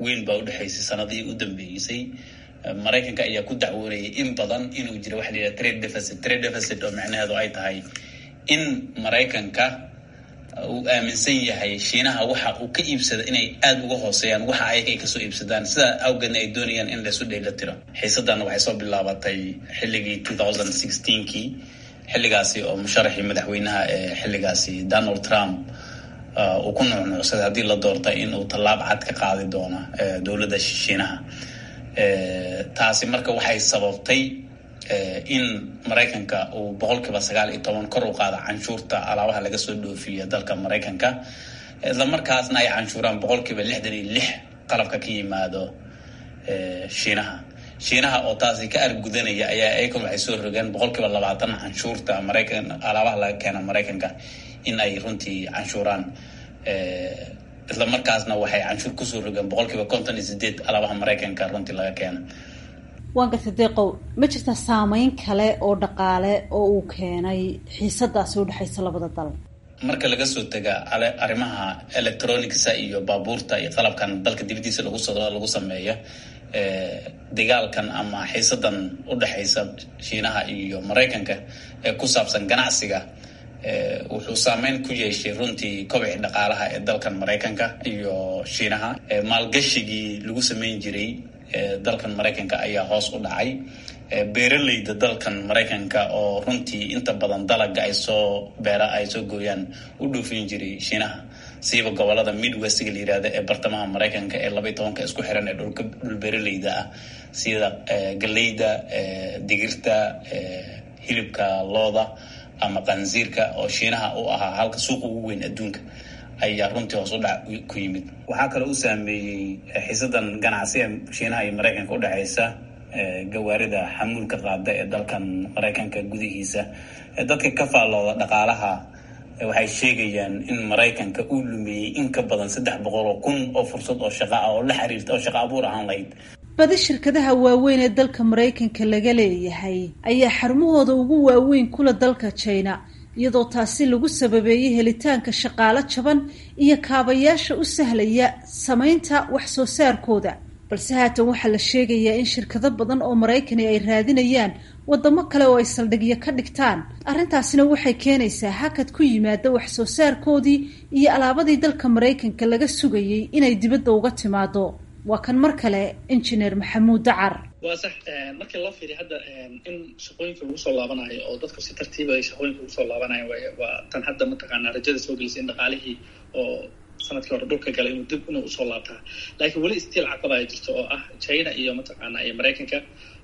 weyn baa udhexaysay sanadihii u dambeysay maraykanka ayaa ku dacwoonayay in badan inuu jiro waxa la yidhaha trade deficit trade deficit oo macnaheedu ay tahay in maraykanka uu aaminsan yahay shiinaha waxa uu ka iibsada inay aada uga hooseeyaan waxa ayaga ay kasoo iibsadaan sidaa awgeedna ay doonayaan in laysu dhayla tiro xiisadana waxay soo bilaabatay xilligii two thousand sixteenkii xilligaasi oo musharaxii madaxweynaha ee xilligaasi donald trump uu ku nuucnuucsaday haddii la doortay in uu tallaab cad ka qaadi doono dowladda shiinaha taasi marka waxay sababtay in maraykanka uu boqolkiiba sagaal iyo toban kor u qaada canshuurta alaabaha laga soo dhoofiya dalka maraykanka isla markaasna ay canshuuraan boqolkiiba lixdan iyo lix qalabka ka yimaado shiinaha shiinaha oo taasi ka argudanaya ayaa ayakon waxay soo rogeen boqolkiiba labaatan canshuurta maraykan alaabaha laga keena maraykanka in ay runtii canshuuraan isla markaasna waxay canshuur kusoo rogeen boqolkiiba konton iyo sideed alaabaha maraykanka runtii laga keena waan gartay deeqow ma jirtaa saameyn kale oo dhaqaale oo uu keenay xiisadaasi udhexaysa labada dal marka laga soo tega arrimaha electronicsa iyo baabuurta iyo qalabkan dalka dibadiisa lagu lagu sameeya dagaalkan ama xiisadan udhexaysa shiinaha iyo maraykanka ee ku saabsan ganacsiga wuxuu saameyn ku yeeshay runtii kobici dhaqaalaha ee dalkan maraykanka iyo shiinaha maalgashigii lagu sameyn jiray dalkan maraykanka ayaa hoos u dhacay beeraleyda dalkan maraykanka oo runtii inta badan dalaga ay soo beera ay soo gooyaan u dhoofin jiray shiinaha siiba gobolada midwestga la yirahda ee bartamaha maraykanka ee labaiy tobanka isku xiran ee dhulka dhul beeraleyda ah sida galeyda digirta hilibka looda ama qansiirka oo shiinaha u ahaa halka suuqa ugu weyn adduunka ayaa runtii hoos u dhac ku yimid waxaa kaloo u saameeyey xiisadan ganacsiga shiinaha iyo maraykanka udhexaysa gawaarida xamuulka qaada ee dalkan maraykanka gudihiisa dadka ka faallooda dhaqaalaha waxay sheegayaan in maraykanka uu lumiyey in ka badan saddex boqol oo kun oo fursad oo shaqa ah oo la xiriirta oo shaqa abuur ahaan lahayd badi shirkadaha waaweyn ee dalka maraykanka laga leeyahay ayaa xarumahooda ugu waaweyn kula dalka china iyadoo taasi lagu sababeeyey helitaanka shaqaalo jaban iyo kaabayaasha u sahlaya samaynta wax soo saarkooda balse haatan waxaa la sheegayaa in shirkado badan oo maraykani ay raadinayaan wadamo kale oo ay saldhigyo ka dhigtaan arrintaasina waxay keenaysaa hakad ku yimaada wax soo saarkoodii iyo alaabadii dalka maraykanka laga sugayay inay dibadda uga timaado waa kan mar kale injineer maxamuud dacar waa sax markii loo fiiriya hadda in shaqooyinka lagu soo laabanayo oo dadku si tartiiba ay shaqooyinka ugu soo laabanayo waa tan hadda mataqaanaa rajada soo gelisay in dhaqaalihii oo sanadkii hore dhulka galay inuu dib inuu usoo laabtaa laakiin weli stiil caqaba ay jirto oo ah china iyo mataqaanaa iyo maraykanka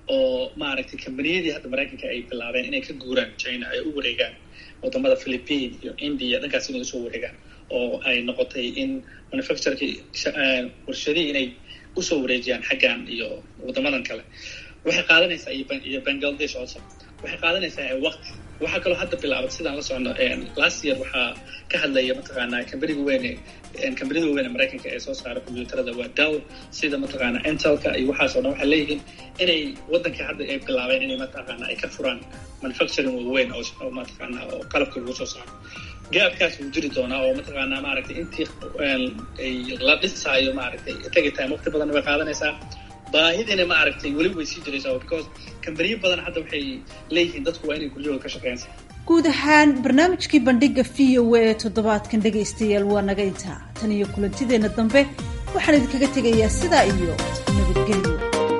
oo maaragtay kambaniyadii hadda maraykanka ay bilaabeen inay ka guuraan china ay u wareegaan wadamada philippine iyo india dhankaas inay usoo wareegaan oo ay noqotay in manufactureki warshadihii inay usoo wareejiyaan xaggan iyo wadamadan kale waxay qaadanaysaa iyo bangladesh also waxay qaadanaysaa waqti waxaa kaloo hadda bilaabat sidaan la socono last year waxaa ka hadlaya mataqaanaa kambaniga weyne kambanida weyne maraykanka ee soo saara combyuutarada waa dow sida mataqaanaa intelka iyo waxaasoo dhan waxay leeyihiin inay waddanka hadda ay bilaabeen inay mataqaanaa ay ka furaan manufacturing waaweyn oo mataqaanaa oo qalabka lagu soo saaro gaabkaas wuu jiri doonaa oo mataqaanaa maaragtay intii la dhisaayo maaragtay tagi time waqti badan way qaadanaysaa baahidina ma aragtay weli way sii jiraysaa because kambaniyo badan hadda waxay leeyihiin dadku waa inay guryahooda ka shaqeynsa guud ahaan barnaamijkii bandhiga v o a ee toddobaadkan dhegaystayaal waa naga intaa tan iyo kulantideenna dambe waxaan idinkaga tegayaa sidaa iyo nabadgelyo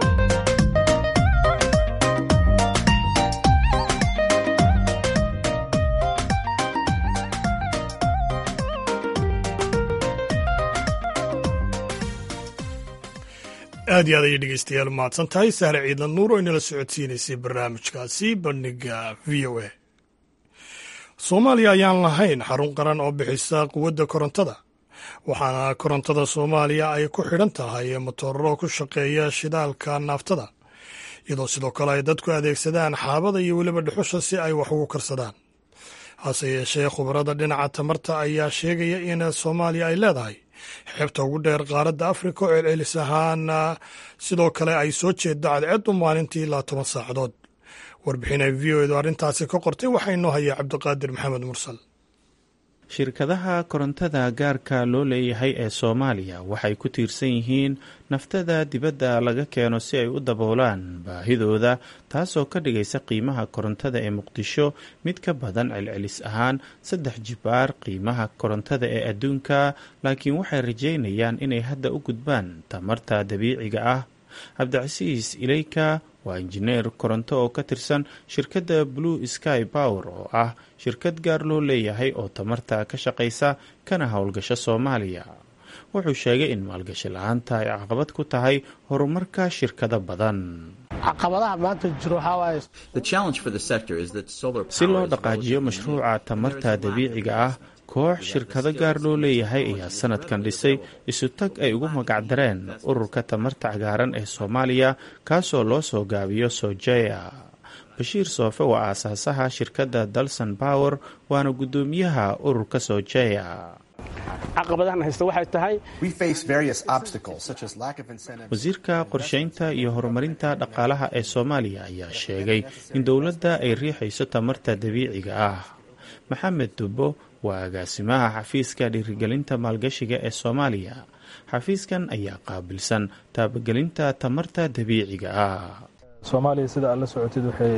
aad iyo aad ayay dhegeystayaal mahadsan tahay sahre ciidla nuur oo inala socodsiinaysay barnaamijkaasi bandhiga v o a soomaaliya ayaan lahayn xarun qaran oo bixisa quwadda korontada waxaana korontada soomaaliya ay ku xidhan tahay matooraro ku shaqeeya shidaalka naaftada iyadoo sidoo kale ay dadku adeegsadaan xaabada iyo weliba dhuxusha si ay wax ugu karsadaan hase yeeshee khubarada dhinaca tamarta ayaa sheegaya in soomaaliya ay leedahay xeebta ugu dheer qaaradda afrika oo celcelis ahaan sidoo kale ay soo jeeddo cadceedu maalintii ilaa toban saacadood warbixin ay v o edu arrintaasi ka qortay waxaa inoo hayaa cabdiqaadir maxamed mursal shirkadaha korontada gaarka loo leeyahay ee soomaaliya waxay ku tiirsan yihiin naftada dibadda laga keeno si ay u daboolaan baahidooda taasoo ka dhigaysa qiimaha korontada ee muqdisho mid ka badan celcelis ahaan saddex jibaar qiimaha korontada ee adduunka laakiin waxay rajeynayaan inay hadda u gudbaan tamarta dabiiciga ah cabdicasiis ileyka waa injineer koronto oo ka tirsan shirkadda blue sky power oo ah shirkad gaar loo leeyahay oo tamarta ka shaqaysa kana howlgasho soomaaliya wuxuu sheegay in maalgashi la-aanta ay caqabad ku tahay horumarka shirkado badan caqabadaha maanta jiro si loo dhaqaajiyo mashruuca tamarta dabiiciga ah koox shirkado gaar loo leeyahay ayaa sanadkan dhisay isutag ay ugu magacdareen ururka tamarta cagaaran ee soomaaliya kaasoo loo soo gaabiyo sojeya bashiir soofe waa aasaasaha shirkadda dalson power waana guddoomiyaha ururka sojeya caqabadahan haysta waxay tahay wasiirka qorsheynta iyo horumarinta dhaqaalaha ee soomaaliya ayaa sheegay in dowladda ay riixayso tamarta dabiiciga ah maxamed dubbo waa agaasimaha xafiiska dhiirigelinta maalgashiga ee soomaaliya xafiiskan ayaa qaabilsan taabagelinta tamarta dabiiciga ah soomaaliya sida aad la socotid waxay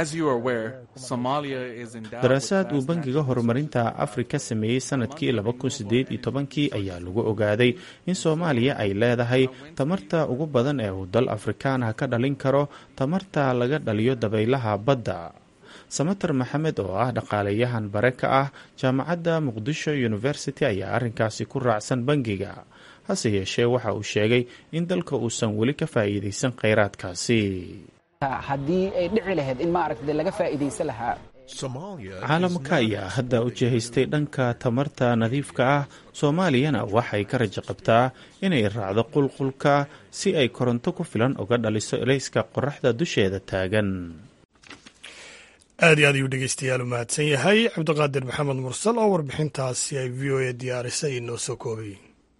daraasaad uu bangiga horumarinta afrika sameeyey sanadkii kii ayaa lagu ogaaday in soomaaliya ay leedahay tamarta ugu badan ee uu dal afrikaanah ka dhalin karo tamarta laga dhaliyo dabaylaha badda samater maxamed oo ah dhaqaaleyahan bare ka ah jaamacadda muqdisho university ayaa arrinkaasi ku raacsan bangiga hase yeeshee waxa uu sheegay in dalka uusan weli ka faa'iidaysan kheyraadkaasi haddii ay dhici lahayd in maaragta laga faa'iidaysan lahaa caalamka ayaa hadda u jihaystay dhanka tamarta nadiifka ah soomaaliyana waxay ka rajo qabtaa inay raacdo qulqulka si ay koronto ku filan uga dhaliso elayska qoraxda dusheeda taagan aad iyo aad ayuu dhegeystayaal u mahadsan yahay cabdiqaadir maxamed mursal oo warbixintaasi ay v o a diyaarisay inoo soo koobay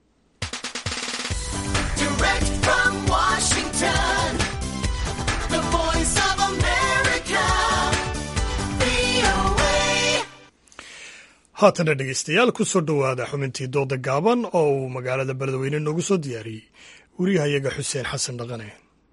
haatana dhegeystayaal ku soo dhowaada xubintii dooda gaaban oo uu magaalada beledweyne noogu soo diyaariyey wariyahayaga xuseen xasan dhaqane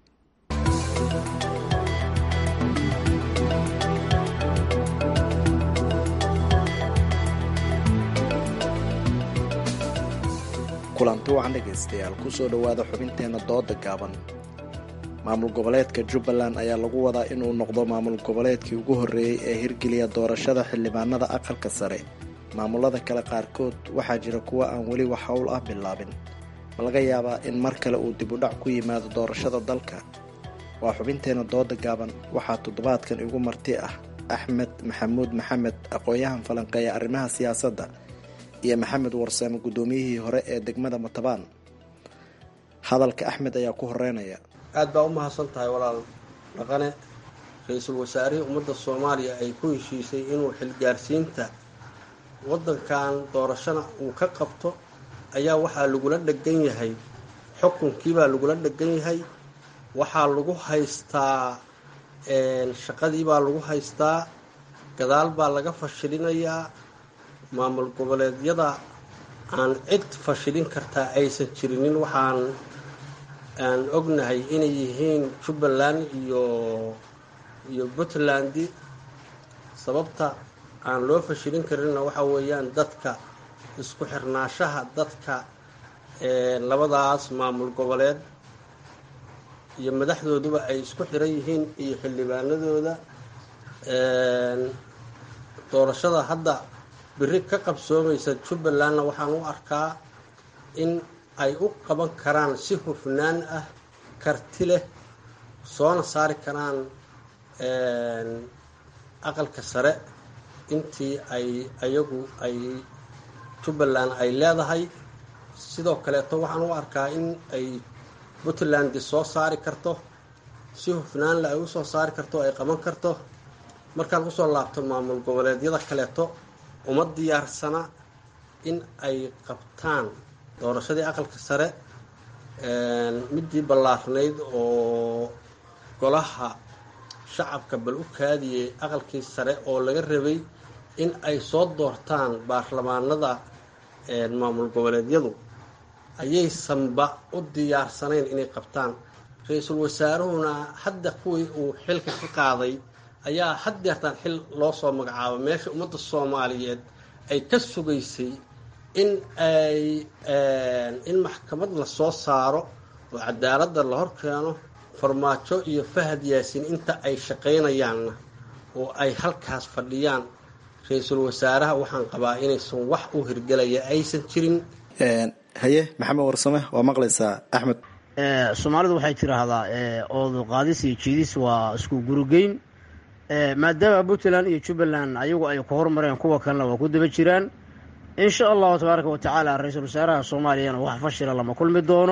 kulanti wacan dhegaystayaal kusoo dhowaada xubinteenna dooda gaaban maamul goboleedka jubbaland ayaa lagu wadaa inuu noqdo maamul goboleedkii ugu horreeyey ee hirgeliya doorashada xildhibaanada aqalka sare maamulada kale qaarkood waxaa jira kuwa aan weli wax howl ah bilaabin ma laga yaabaa in mar kale uu dib u dhac ku yimaado doorashada dalka waa xubinteenna dooda gaaban waxaa toddobaadkan igu marti ah axmed maxamuud maxamed aqoon-yahan falanqeeya arrimaha siyaasadda iyo maxamed warsame guddoomiyihii hore ee degmada matabaan hadalka axmed ayaa ku horeynaya aad baa u mahadsan tahay walaal dhaqane ra-iisul wasaarihii ummadda soomaaliya ay ku heshiisay inuu xilgaarsiinta waddankan doorashana uu ka qabto ayaa waxaa lagula dhegan yahay xukunkiibaa lagula dhegan yahay waxaa lagu haystaa shaqadiibaa lagu haystaa gadaal baa laga fashilinayaa maamul goboleedyada aan cid fashilin kartaa aysan jirinin waxaan aan ognahay inay yihiin jubbaland iyo iyo puntland sababta aan loo fashilin karinna waxa weeyaan dadka isku xirnaashaha dadka labadaas maamul goboleed iyo madaxdooduba ay isku xiran yihiin iyo xildhibaanadooda doorashada hadda biri ka qabsoomaysa jubbalandna waxaan u arkaa in ay u qaban karaan si hufnaan ah karti leh soona saari karaan aqalka sare intii ay ayagu ay jubbaland ay leedahay sidoo kaleeto waxaan u arkaa in ay puntland soo saari karto si hufnaan leh ay usoo saari karto ay qaban karto markaan usoo laabto maamul goboleedyada kaleeto uma diyaarsana in ay qabtaan doorashadii aqalka sare midii ballaarnayd oo golaha shacabka bal u kaadiyey aqalkii sare oo laga rabay in ay soo doortaan baarlamaanada maamul goboleedyadu ayaysanba u diyaarsanayn inay qabtaan ra-iisul wasaaruhuna hadda kuwii uu xilka ka qaaday ayaa haddeertaan xil loo soo magacaabo meesha ummadda soomaaliyeed ay ka sugaysay in ay in maxkamad la soo saaro oo cadaaladda la hor keeno farmaajo iyo fahad yaasiin inta ay shaqaynayaanna oo ay halkaas fadhiyaan ra-iisul wasaaraha waxaan qabaa inaysan wax u hirgelaya aysan jirin haye maxamed warsame waa maqlaysaa axmed soomaalidu waxay tiraahdaa oodu qaadis iyo jiidis waa isku gurugeyn maadaama puntland iyo jubbaland ayagu ay ku hormareen kuwa kalena waa ku daba jiraan insha allahu tabaaraka wa tacaala ra-iisul wasaaraha soomaaliyana wax fashila lama kulmi doono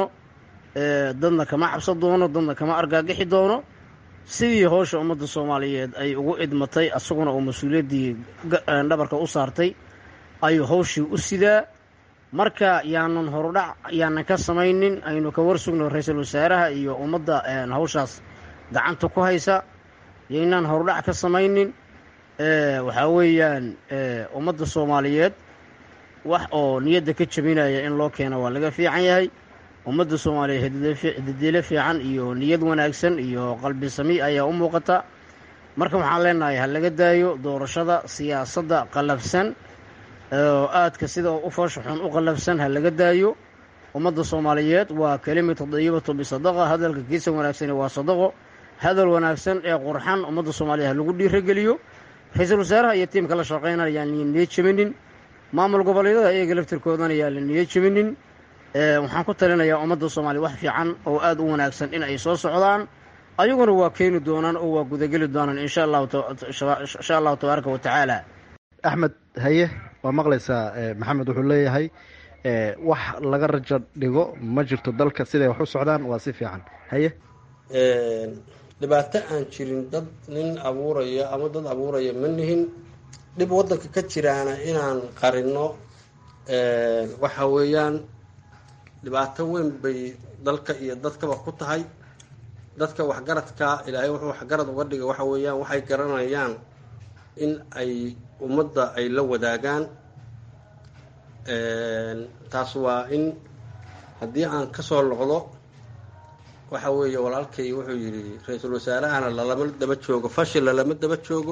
dadna kama cabsan doono dadna kama argaagixi doono sidii howsha ummadda soomaaliyeed ay ugu idmatay asaguna uu mas-uuliyaddii dhabarka u saartay ayuu howshii u sidaa marka yaanan horudhac yaanan ka samaynin aynu ka warsugno ra-iisul wasaaraha iyo ummadda hawshaas gacanta ku haysa yaynaan horudhac ka samaynin waxaa weeyaan ummadda soomaaliyeed wax oo niyadda ka jabinaya in loo keeno waa laga fiican yahay ummadda soomaaliyeed hadidiilo fiican iyo niyad wanaagsan iyo qalbi sami ayaa u muuqata marka waxaan leenahay ha laga daayo doorashada siyaasadda qallafsan oo aadka sida u foosha xun u qallafsan ha laga daayo ummadda soomaaliyeed waa kelimatu dayibatu bisadaqa hadalka kiisa wanaagsani waa sadaqo hadal wanaagsan ee qurxan ummadda soomaaliyeed ha lagu dhiirageliyo ra-iisul wasaaraha iyo tiimka la shaqaynaya yaan niyad jebinin maamul goboleedyada iyaga laftirkoodana yaan la niyad jebinin waxaan ku talinayaa ummadda soomaaliya wax fiican oo aada u wanaagsan in ay soo socdaan ayaguna waa keeni doonaan oo waa gudageli doonaan insha allahu insha allahu tabaaraka wa tacaala axmed haye waa maqlaysaa maxamed wuxuu leeyahay wax laga rajo dhigo ma jirto dalka siday wax u socdaan waa si fiican haye dhibaato aan jirin dad nin abuuraya ama dad abuuraya ma nihin dhib waddanka ka jiraana inaan qarino waxa weeyaan dhibaato weyn bay dalka iyo dadkaba ku tahay dadka waxgaradka ilaahay wuxuu waxgarad uga dhigay waxa weeyaan waxay garanayaan in ay ummadda ay la wadaagaan taas waa in haddii aan kasoo noqdo waxa weeye walaalkay wuxuu yidhi ra-iisul wasaarahana lalama daba joogo fashil lalama daba joogo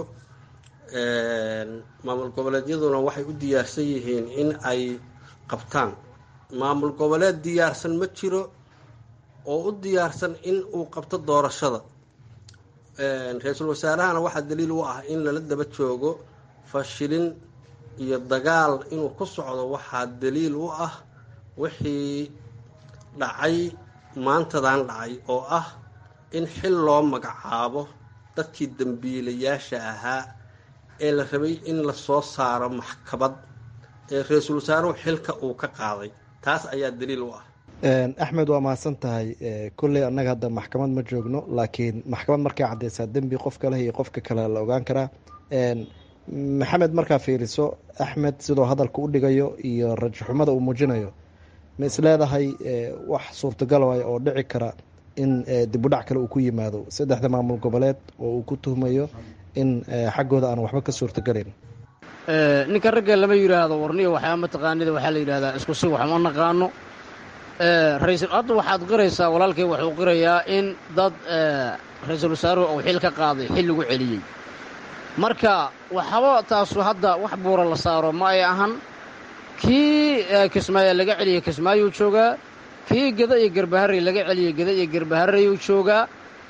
maamul goboleedyaduna waxay u diyaarsan yihiin in ay qabtaan maamul goboleed diyaarsan ma jiro oo u diyaarsan in uu qabto doorashada ra-iisul wasaarahana waxaa daliil u ah in lala daba joogo fashilin iyo dagaal inuu ku socdo waxaa daliil u ah wixii dhacay maantadan dhacay oo ah in xil loo magacaabo dadkii dembiilayaasha ahaa ee la rabay in lasoo saaro maxkamad ee ra-iisul wasaaruhu xilka uu ka qaaday taas ayaa daliil u ah axmed waa mahadsan tahay kolley annaga hadda maxkamad ma joogno laakiin maxkamad markay caddeysaa dembi qofka leh iyo qofka kale la ogaan karaa maxamed markaa fiiriso axmed sidoo hadalka u dhigayo iyo rajaxumada uu muujinayo ma isleedahay wax suurtagal waay oo dhici kara in dibudhac kale uu ku yimaado saddexda maamul goboleed oo uu ku tuhmayo in xaggooda aan waxba ka suurtagalayn ninka ragga lama yidhaahdo warniya waxyaa mataqaanida waxaa la yidhahdaa isku si wax ma naqaano raisal hadda waxaad qiraysaa walaalkay wuxuu qirayaa in dad ra-iisul wasaaruhu uu xil ka qaaday xil lagu celiyey marka waxaba taasu hadda wax buura la saaro ma ay ahan kii kismaayo laga celiyey kismaayuu joogaa kii geda iyo garbaharey laga celiyey geda iyo garbahareyuu joogaa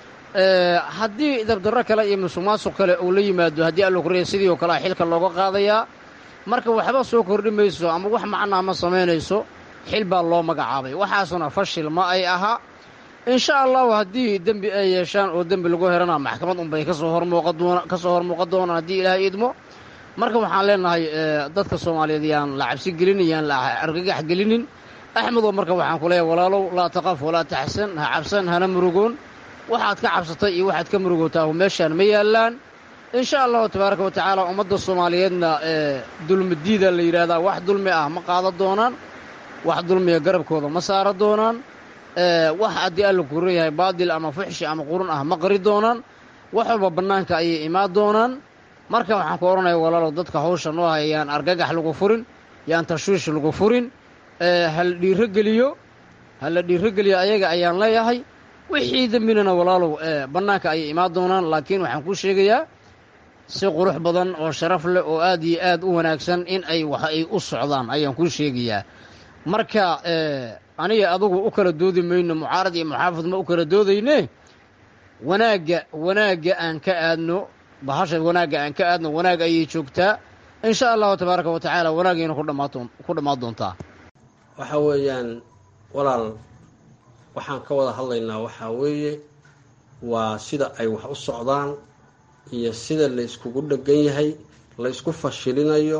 haddii dabdarro kale iyo musuqmaasuq kale uu la yimaado haddii allo korreya sidii oo kalea xilka looga qaadayaa marka waxba soo kordhi mayso ama wax macnaa ma samaynayso xil baa loo magacaabay waxaasuna fashil ma ay aha insha allahu haddii dembi ay yeeshaan oo dembi lagu herana maxkamad unbay kasoo hormuuqakasoo hor muuqan doonaan haddii ilaahay idmo marka waxaan leenahay dadka soomaaliyeed yaan la cabsi gelinin yaan la argagax gelinin axmedoo marka waxaan ku leeyahay walaalow laa taqaf walaa taxsan ha cabsan hana murugoon waxaad ka cabsatay iyo waxaad ka murugootaa meeshaan ma yaallaan insha allahu tabaaraka wa tacaala ummadda soomaaliyeedna dulmidiida la yidhahdaa wax dulmi ah ma qaada doonaan wax dulmiga garabkooda ma saara doonaan wax haddii alla kuran yahay baadil ama fuxshi ama qurun ah ma qari doonaan wax walba bannaanka ayay imaan doonaan marka waxaan ku odhanaya walaalow dadka hawsha noo haya yaan argagax lagu furin yaan tashwiish lagu furin hala dhiirogeliyo hala dhiirogeliyo ayaga ayaan leeyahay wixii dembinana walaalow bannaanka ayay imaan doonaan laakiin waxaan kuu sheegayaa si qurux badan oo sharaf leh oo aad iyo aad u wanaagsan in ay wax ay u socdaan ayaan kuu sheegayaa marka aniga adugu u kala doodi mayno mucaarad iyo muxaafid ma u kala doodayne wanaagga wanaagga aan ka aadno bahasha wanaagga aan ka aadno wanaag ayay joogtaa insha allahu tabaaraka wa tacaala wanaagayna ku dhammaadon ku dhammaan doontaa waxa weeyaan walaal waxaan ka wada hadlaynaa waxaa weeye waa sida ay wax u socdaan iyo sida la iskugu dhegan yahay la isku fashilinayo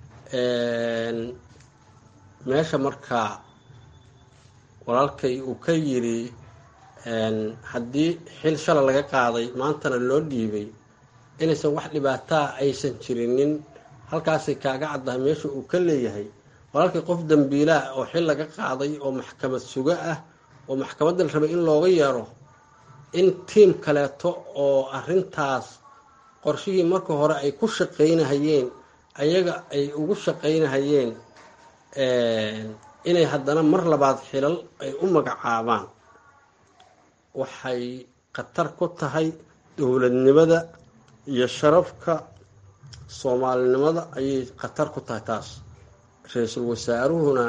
meesha markaa walaalkay uu ka yidhi haddii xil shala laga qaaday maantana loo dhiibay inaysan wax dhibaataa aysan jirinin halkaasay kaaga caddahay meesha uu ka leeyahay walaalkay qof dambiilaa oo xil laga qaaday oo maxkamad suga ah oo maxkamadda la rabay in looga yeero in tiim kaleeto oo arrintaas qorshihii marka hore ay ku shaqaynahayeen ayaga ay ugu shaqaynahayeen inay haddana mar labaad xilal ay u magacaabaan waxay khatar ku tahay dowladnimada iyo sharafka soomaalinimada ayay khatar ku tahay taas ra-iisul wasaaruhuna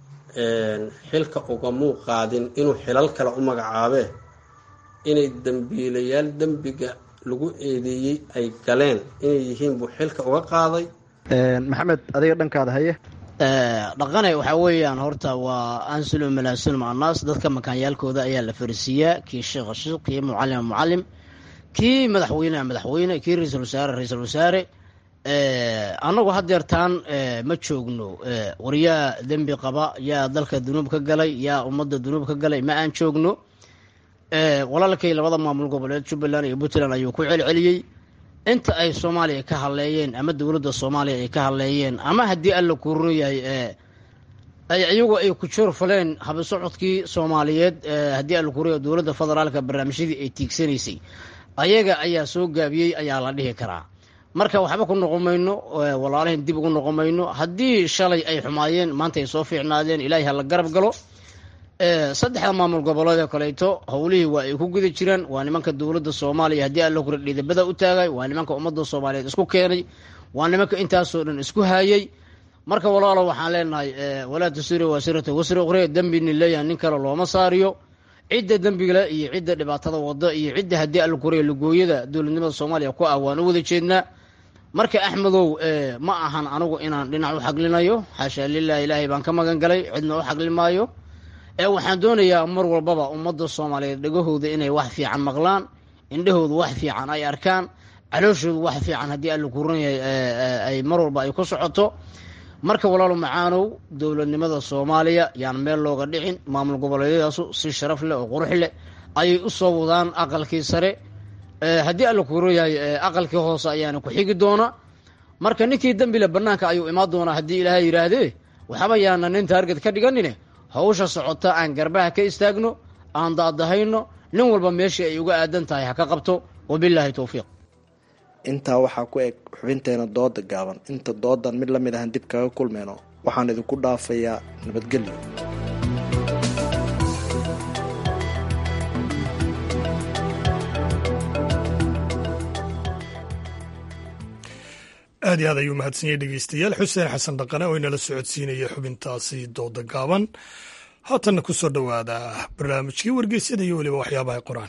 xilka ugamuu qaadin inuu xilal kale u magacaabee inay dembiilayaal dembiga lagu eedeeyey ay galeen inay yihiin buu xilka uga qaaday maxamed adiga dhankaada haye dhaqane waxaa weeyaan horta waa ansulum malaasulum annaas dadka makaanyaalkooda ayaa la farisiiyaa kii sheekha sheekh kii mucalima mucalim kii madaxweyneha madaxweyne kii ra-iisul wasaare ra-iisul wasaare annagu hadeertaan ma joogno war yaa dembi qaba yaa dalka dunuub ka galay yaa ummadda dunuub ka galay ma aan joogno walaalkay labada maamul goboleed jubbaland iyo puntland ayuu ku celceliyey inta ay soomaaliya ka hadleeyeen ama dowladda soomaaliya ay ka hadleeyeen ama haddii alla kuurun yahay ay iyagu ay ku joor faleen habisocodkii soomaaliyeed haddii alla kuurun yahay dowladda federaalka barnaamijyadii ay tiigsanaysay ayaga ayaa soo gaabiyey ayaa la dhihi karaa marka waxba ku noqon mayno walaalahin dib ugu noqon mayno haddii shalay ay xumaayeen maanta ay soo fiicnaadeen ilaahay ha la garab galo saddexda maamul goboleed oo kaleeto howlihii waa ay ku guda jiraan waa nimanka dowladda soomaaliya haddii alla kura dhiidabada u taagay waa nimanka ummadda soomaaliyeed isku keenay waa nimanka intaasoo dhan isku haayay marka walaalo waxaan leenahay walaa tasiri waasirata wasri ukhre dembini leeyahay nin kale looma saariyo cidda dembigale iyo cidda dhibaatada wada iyo cidda haddii alla kuraya lugooyada dowladnimada soomaaliya ku ah waan u wada jeednaa marka axmedow ma ahan anigu inaan dhinac u xaglinayo xaashaa lilah ilaahay baan ka magan galay cidna u xagli maayo ee waxaan doonayaa mar walbaba ummadda soomaaliyeed dhegahooda inay wax fiican maqlaan indhahooda wax fiican ay arkaan calooshooda wax fiican haddii alla kuran yahay ay mar walba ay ku socoto marka walaalo macaanow dowladnimada soomaaliya yaan meel looga dhicin maamul goboleedyadaasu si sharaf leh oo qurux leh ayay u soo wadaan aqalkii sare haddii alla kuran yahay aqalkii hoose ayaana ku xigi doona marka ninkii dembile bannaanka ayuu imaan doonaa haddii ilaahay yidhaahdee waxaba yaana nin taarget ka dhiganine hawsha socota aan garbaha ka istaagno aan daadahayno nin walba meeshii ay uga aadan tahay ha ka qabto wabilaahi towfiiq intaa waxaa ku eg xubinteena dooda gaaban inta doodan mid la mid ahan dib kaga kulmeyno waxaan idinku dhaafayaa nabadgelyo aad iyo aad ayuu mahadsanyahy dhegeystayaal xuseen xasan dhaqane oo inala socodsiinaya xubintaasi dooda gaaban haatanna ku soo dhowaada barnaamijkii wargeysyada iyo weliba waxyaabaha qoraan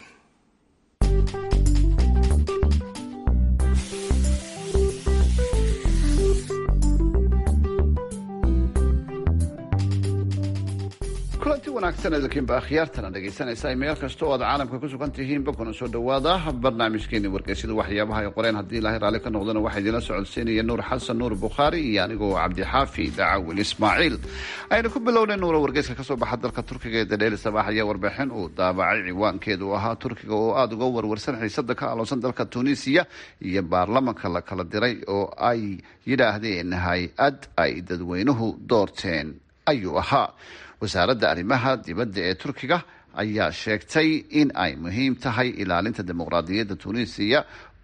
kulanti wanaagsan idinkiinba akhyaartana dhegaysanaysa meel kasta oo aad caalamka ku sugan tihiinba kuna soo dhowaada barnaamijkeeni wargeysyada waxyaabaha ay qoreen haddii ilaahay raalli ka noqdana waxaa idinla socodsiinaya nuur xasan nuur bukhaari iyo anigoo cabdixaafi dacawil ismaaciil aynu ku bilownay nuura wargeyska kasoo baxa dalka turkiga ee dadheeli sabaax ayaa warbixin uu daabacay ciwaankeedu ahaa turkiga oo aada uga warwarsan xiisada ka aloonsan dalka tunisiya iyo baarlamanka la kala diray oo ay yidhaahdeen hay-ad ay dadweynuhu doorteen ayuu ahaa wasaaradda arrimaha dibadda ee turkiga ayaa sheegtay in ay muhiim tahay ilaalinta dimuqraadiyadda tunisiya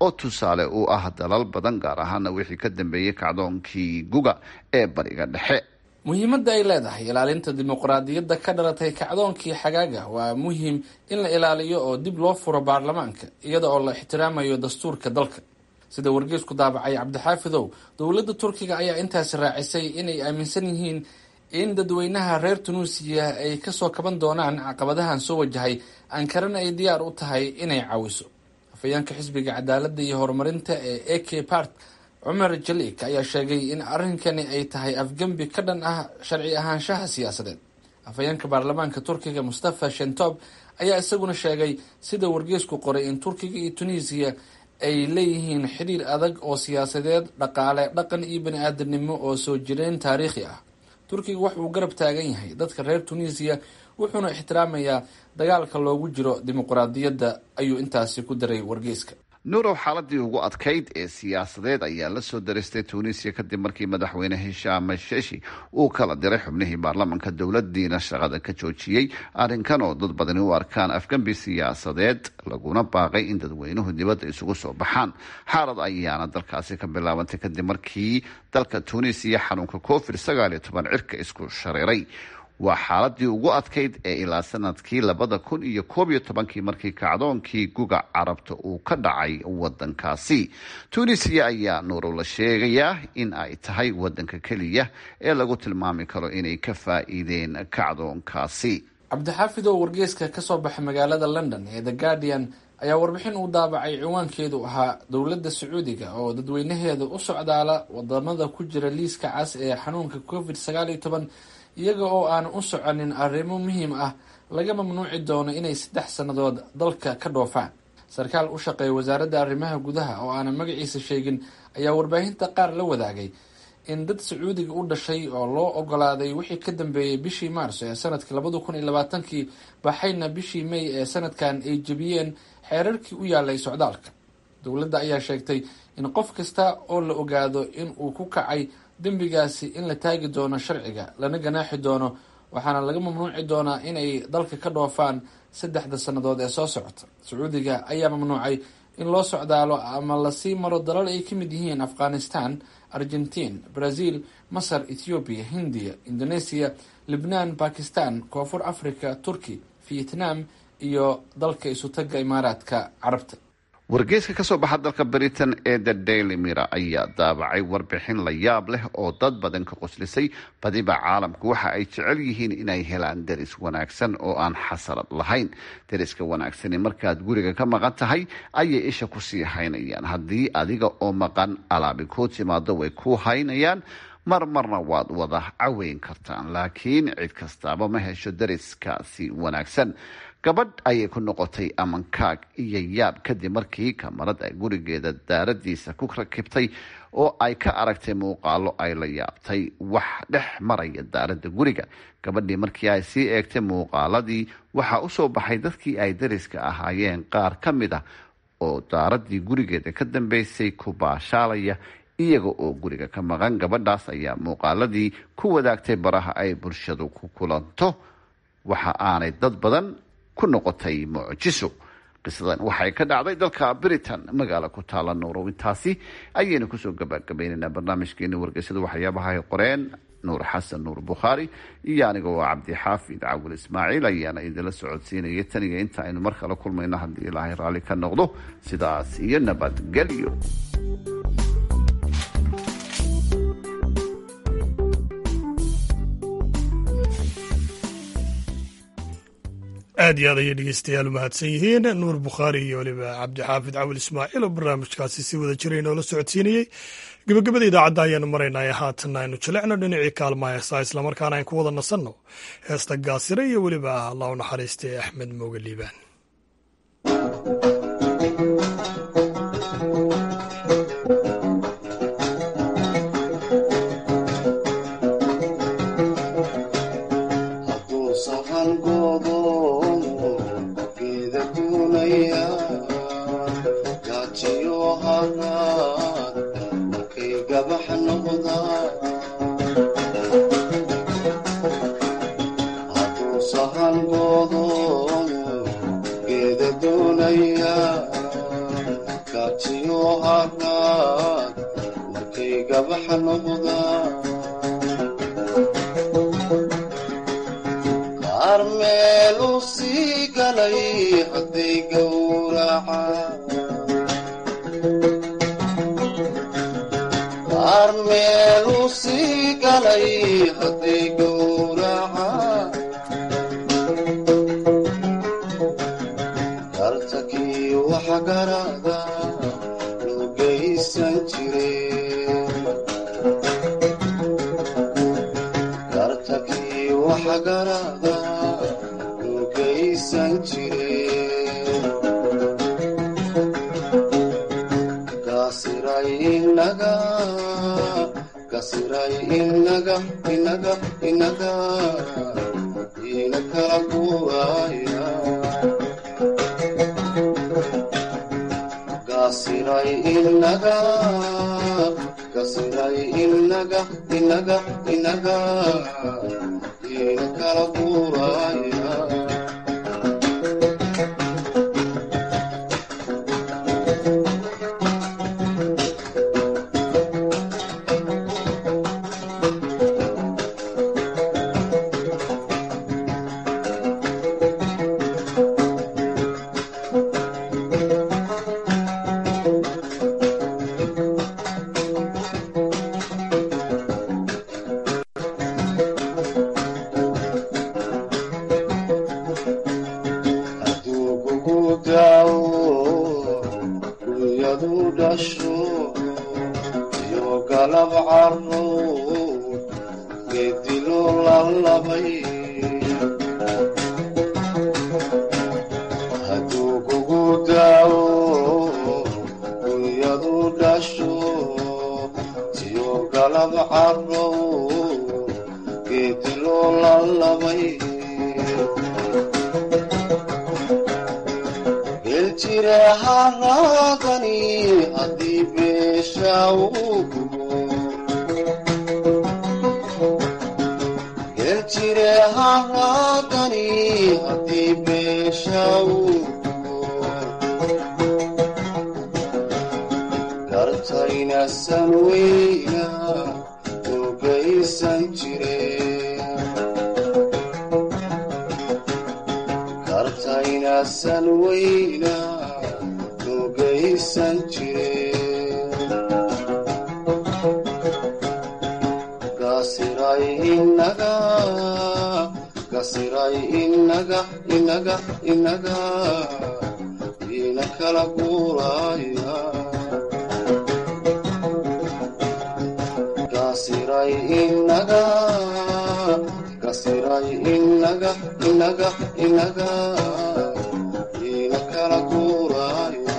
oo tusaale u ah dalal badan gaar ahaana wixii ka dambeeyey kacdoonkii guga ee bariga dhexe muhiimadda ay leedahay ilaalinta dimuqraadiyadda ka dhalatay kacdoonkii xagaaga waa muhiim in la ilaaliyo oo dib loo furo baarlamaanka iyada oo la ixtiraamayo dastuurka dalka sida wargeysku daabacay cabdixaafidow dowladda turkiga ayaa intaasi raacisay inay aaminsan yihiin in dadweynaha reer tunuusiya ay kasoo kaban doonaan caqabadahan soo wajahay ankarana ay diyaar u tahay inay caawiso afhayeenka xisbiga cadaaladda iyo horumarinta ee a k part cumar jaliik ayaa sheegay in arrinkani ay tahay afgembi ka dhan ah sharci ahaanshaha siyaasadeed afhayeenka baarlamaanka turkiga mustafa shentob ayaa isaguna sheegay sida wargeysku qoray in turkiga iyo tunisiya ay leeyihiin xidhiir adag oo siyaasadeed dhaqaale dhaqan iyo bani aadamnimo oo soo jireen taariikhi ah turkiga wax uu garab taagan yahay dadka reer tunisiya wuxuuna ixtiraamayaa dagaalka loogu jiro dimuqraadiyadda ayuu intaasi ku daray wargeyska nuurow xaaladii ugu adkayd ee siyaasadeed ayaa la soo daristay tuunisiya kadib markii madaxweyne hishaam sheshi uu kala diray xubnihii baarlamanka dowladiina shaqada ka joojiyey arrinkan oo dad badani u arkaan afgembi siyaasadeed laguna baaqay in dadweynuhu dibadda isugu soo baxaan xaalad ayaana dalkaasi ka bilaabantay kadib markii dalka tuunisiya xanuunka covid sagaal iyo toban cirka isku shareeray waa xaaladii ugu adkayd ee ilaa sanadkii labada kun iyo koob iyo tobankii markii kacdoonkii guga carabta uu ka dhacay wadankaasi tunisiya ayaa nuurow la sheegayaa in ay tahay wadanka keliya ee lagu tilmaami karo inay ka faa-iideen kacdoonkaasi cabdixaafidow wargeyska kasoo baxay magaalada london ee the guardian ayaa warbixin uu daabacay ciwaankeedu ahaa dowladda sacuudiga oo dadweynaheeda u socdaala wadamada ku jira liiska cas ee xanuunka covid sagaal iyo toban iyaga oo aan u soconin arrimo muhiim ah laga mamnuuci doono inay saddex sannadood dalka ka dhoofaan sarkaal u shaqeeya wasaaradda arrimaha gudaha oo aanan magaciisa sheegin ayaa warbaahinta qaar la wadaagay in dad sacuudiga u dhashay oo loo ogolaaday wixii ka dambeeyey bishii maarso ee sanadkii labada kun iyo labaatankii baxayna bishii may ee sanadkan ay jebiyeen xeerarkii u yaalay socdaalka dowladda ayaa sheegtay in qof kasta oo la ogaado in uu ku kacay dembigaasi in la taagi doono sharciga lana ganaaxi doono waxaana laga mamnuuci doonaa inay dalka ka dhoofaan saddexda sannadood ee soo socota sacuudiga ayaa mamnuucay in loo socdaalo ama lasii maro dalal ay ka mid yihiin afghanistan argentiin brazil masar ethoobiya hindiya indonesia libnaan bakistan koonfur africa turki vietnam iyo dalka isutaga imaaraadka carabta wargeyska kasoo baxa dalka britain ee the daily mira ayaa daabacay warbixin la yaab leh oo dad badan ka qoslisay badiba caalamku waxa ay jecel yihiin inay helaan deris wanaagsan oo aan xasalad lahayn deriska wanaagsani markaad guriga ka maqan tahay ayay isha kusii haynayaan haddii adiga oo maqan alaabi kuu timaado way ku haynayaan mar marna waad wada caweyn kartaan laakiin cid kastaaba ma hesho deriskaasi wanaagsan gabadh ayay ku noqotay amankaag iyo yaab kadib markii kamarad ay gurigeeda daaradiisa ku rakibtay oo ay ka aragtay muuqaalo ay la yaabtay wax dhex maraya daaradda guriga gabadhii markii ay sii eegtay muuqaaladii waxaa usoo baxay dadkii ay dariska ahaayeen qaar ka mid ah oo daaradii gurigeeda ka dambeysay ku baashaalaya iyaga oo guriga ka maqan gabadhaas ayaa muuqaaladii ku wadaagtay baraha ay bulshadu ku kulanto waxa aanay dad badan ku noqotay mucjiso qisadan waxay ka dhacday dalka britain magaalo ku taala nuurow intaasi ayaynu kusoo gabagabaynaynaa barnaamijkeeni wargeysada waxyaabaha ay qoreen nuur xasan nuur bukhaari iyo aniga oo cabdixaafid cawil ismaaciil ayaana idinla socodsiinaya taniga inta aynu mar kale kulmayno haddii ilaahay raalli ka noqdo sidaas iyo nabadgelyo aad iyo aad ayay dhegeystayaal u mahadsan yihiin nuur bukhaari iyo weliba cabdixaafid cawil ismaaciil oo barnaamijkaasi si wada jiray noola socodsiinayey gebagabada idaacadda ayaanu maraynaa ee haatanna aynu jalecno dhinacii kaalma heesaa islamarkaana ayn ku wada nasanno heesta gaasire iyo weliba allah u naxariistay axmed mooge liibaan Hadduu sahan goodo gabaxa noqda qaar meelu sii galay hadday gowraca qaar meelu sii galay hadday gowraca gartakii waxa garada loo geysan jire gartakii waxa garada loo geysan jire gasiray inaga gasiray inaga inaga inaga ina kala guuraya gasiray inaga gasiray inaga inaga inaga ina kala guuraya aduugugu daawo dunyadu dhasho iyo galab caro geedilo lalabay aduugugu daawo dunyadu dhasho iyo galab caro geedilo lalabay geljire haraadani haddii beesha uu gubo geljire haraadani haddii beesha uu gubo gartaynasan weyna ogaysan jire kartaynasan weyna logaysan jire gasiray inaga gasiray inaga inaga inaga ina kala guuraya gasiray inaga gasiray inaga inaga inaga ina kala guuraya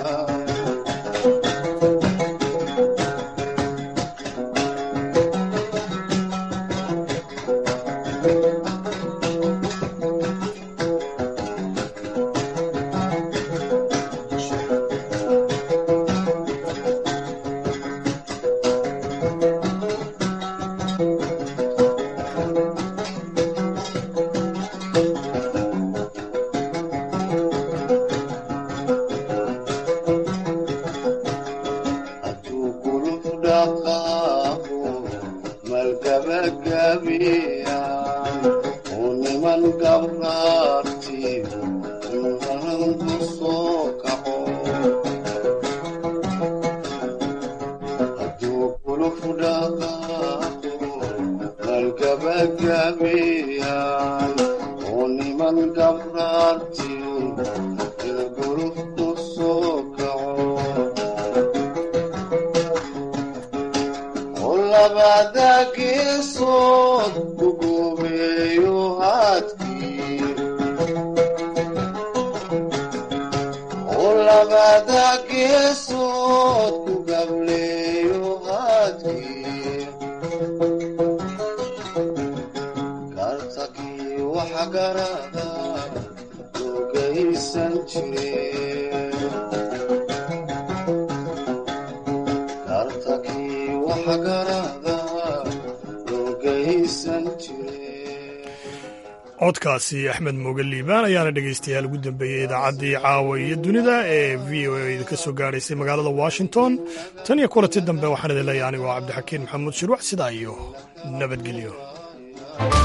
hadduu guluf dhaqaaqo malgabagabeeyaan uu niman gabraartiyo nuharan ku soo kaco hadduu guluf dhaqaaqo malgabagabeeyaan uu niman gabraartiyo guluf ku soo kaco labada geesood ugubeeyo haadkii oo labada geesood ku gableeyo haadkii gartakii waxa garada logaysan jire gartakii waxa garada logaysan jire codkaasi axmed mooge liibaan ayaana dhegaystayaal ugu dambeeyey idaacaddii caawa iyo dunida ee v o a idinka soo gaadhaysay magaalada washington tan iyo kulanti dambe waxaan idin leeyahay anigoo cabdixakiin maxamuud shirwac sidaa iyo nabadgelyo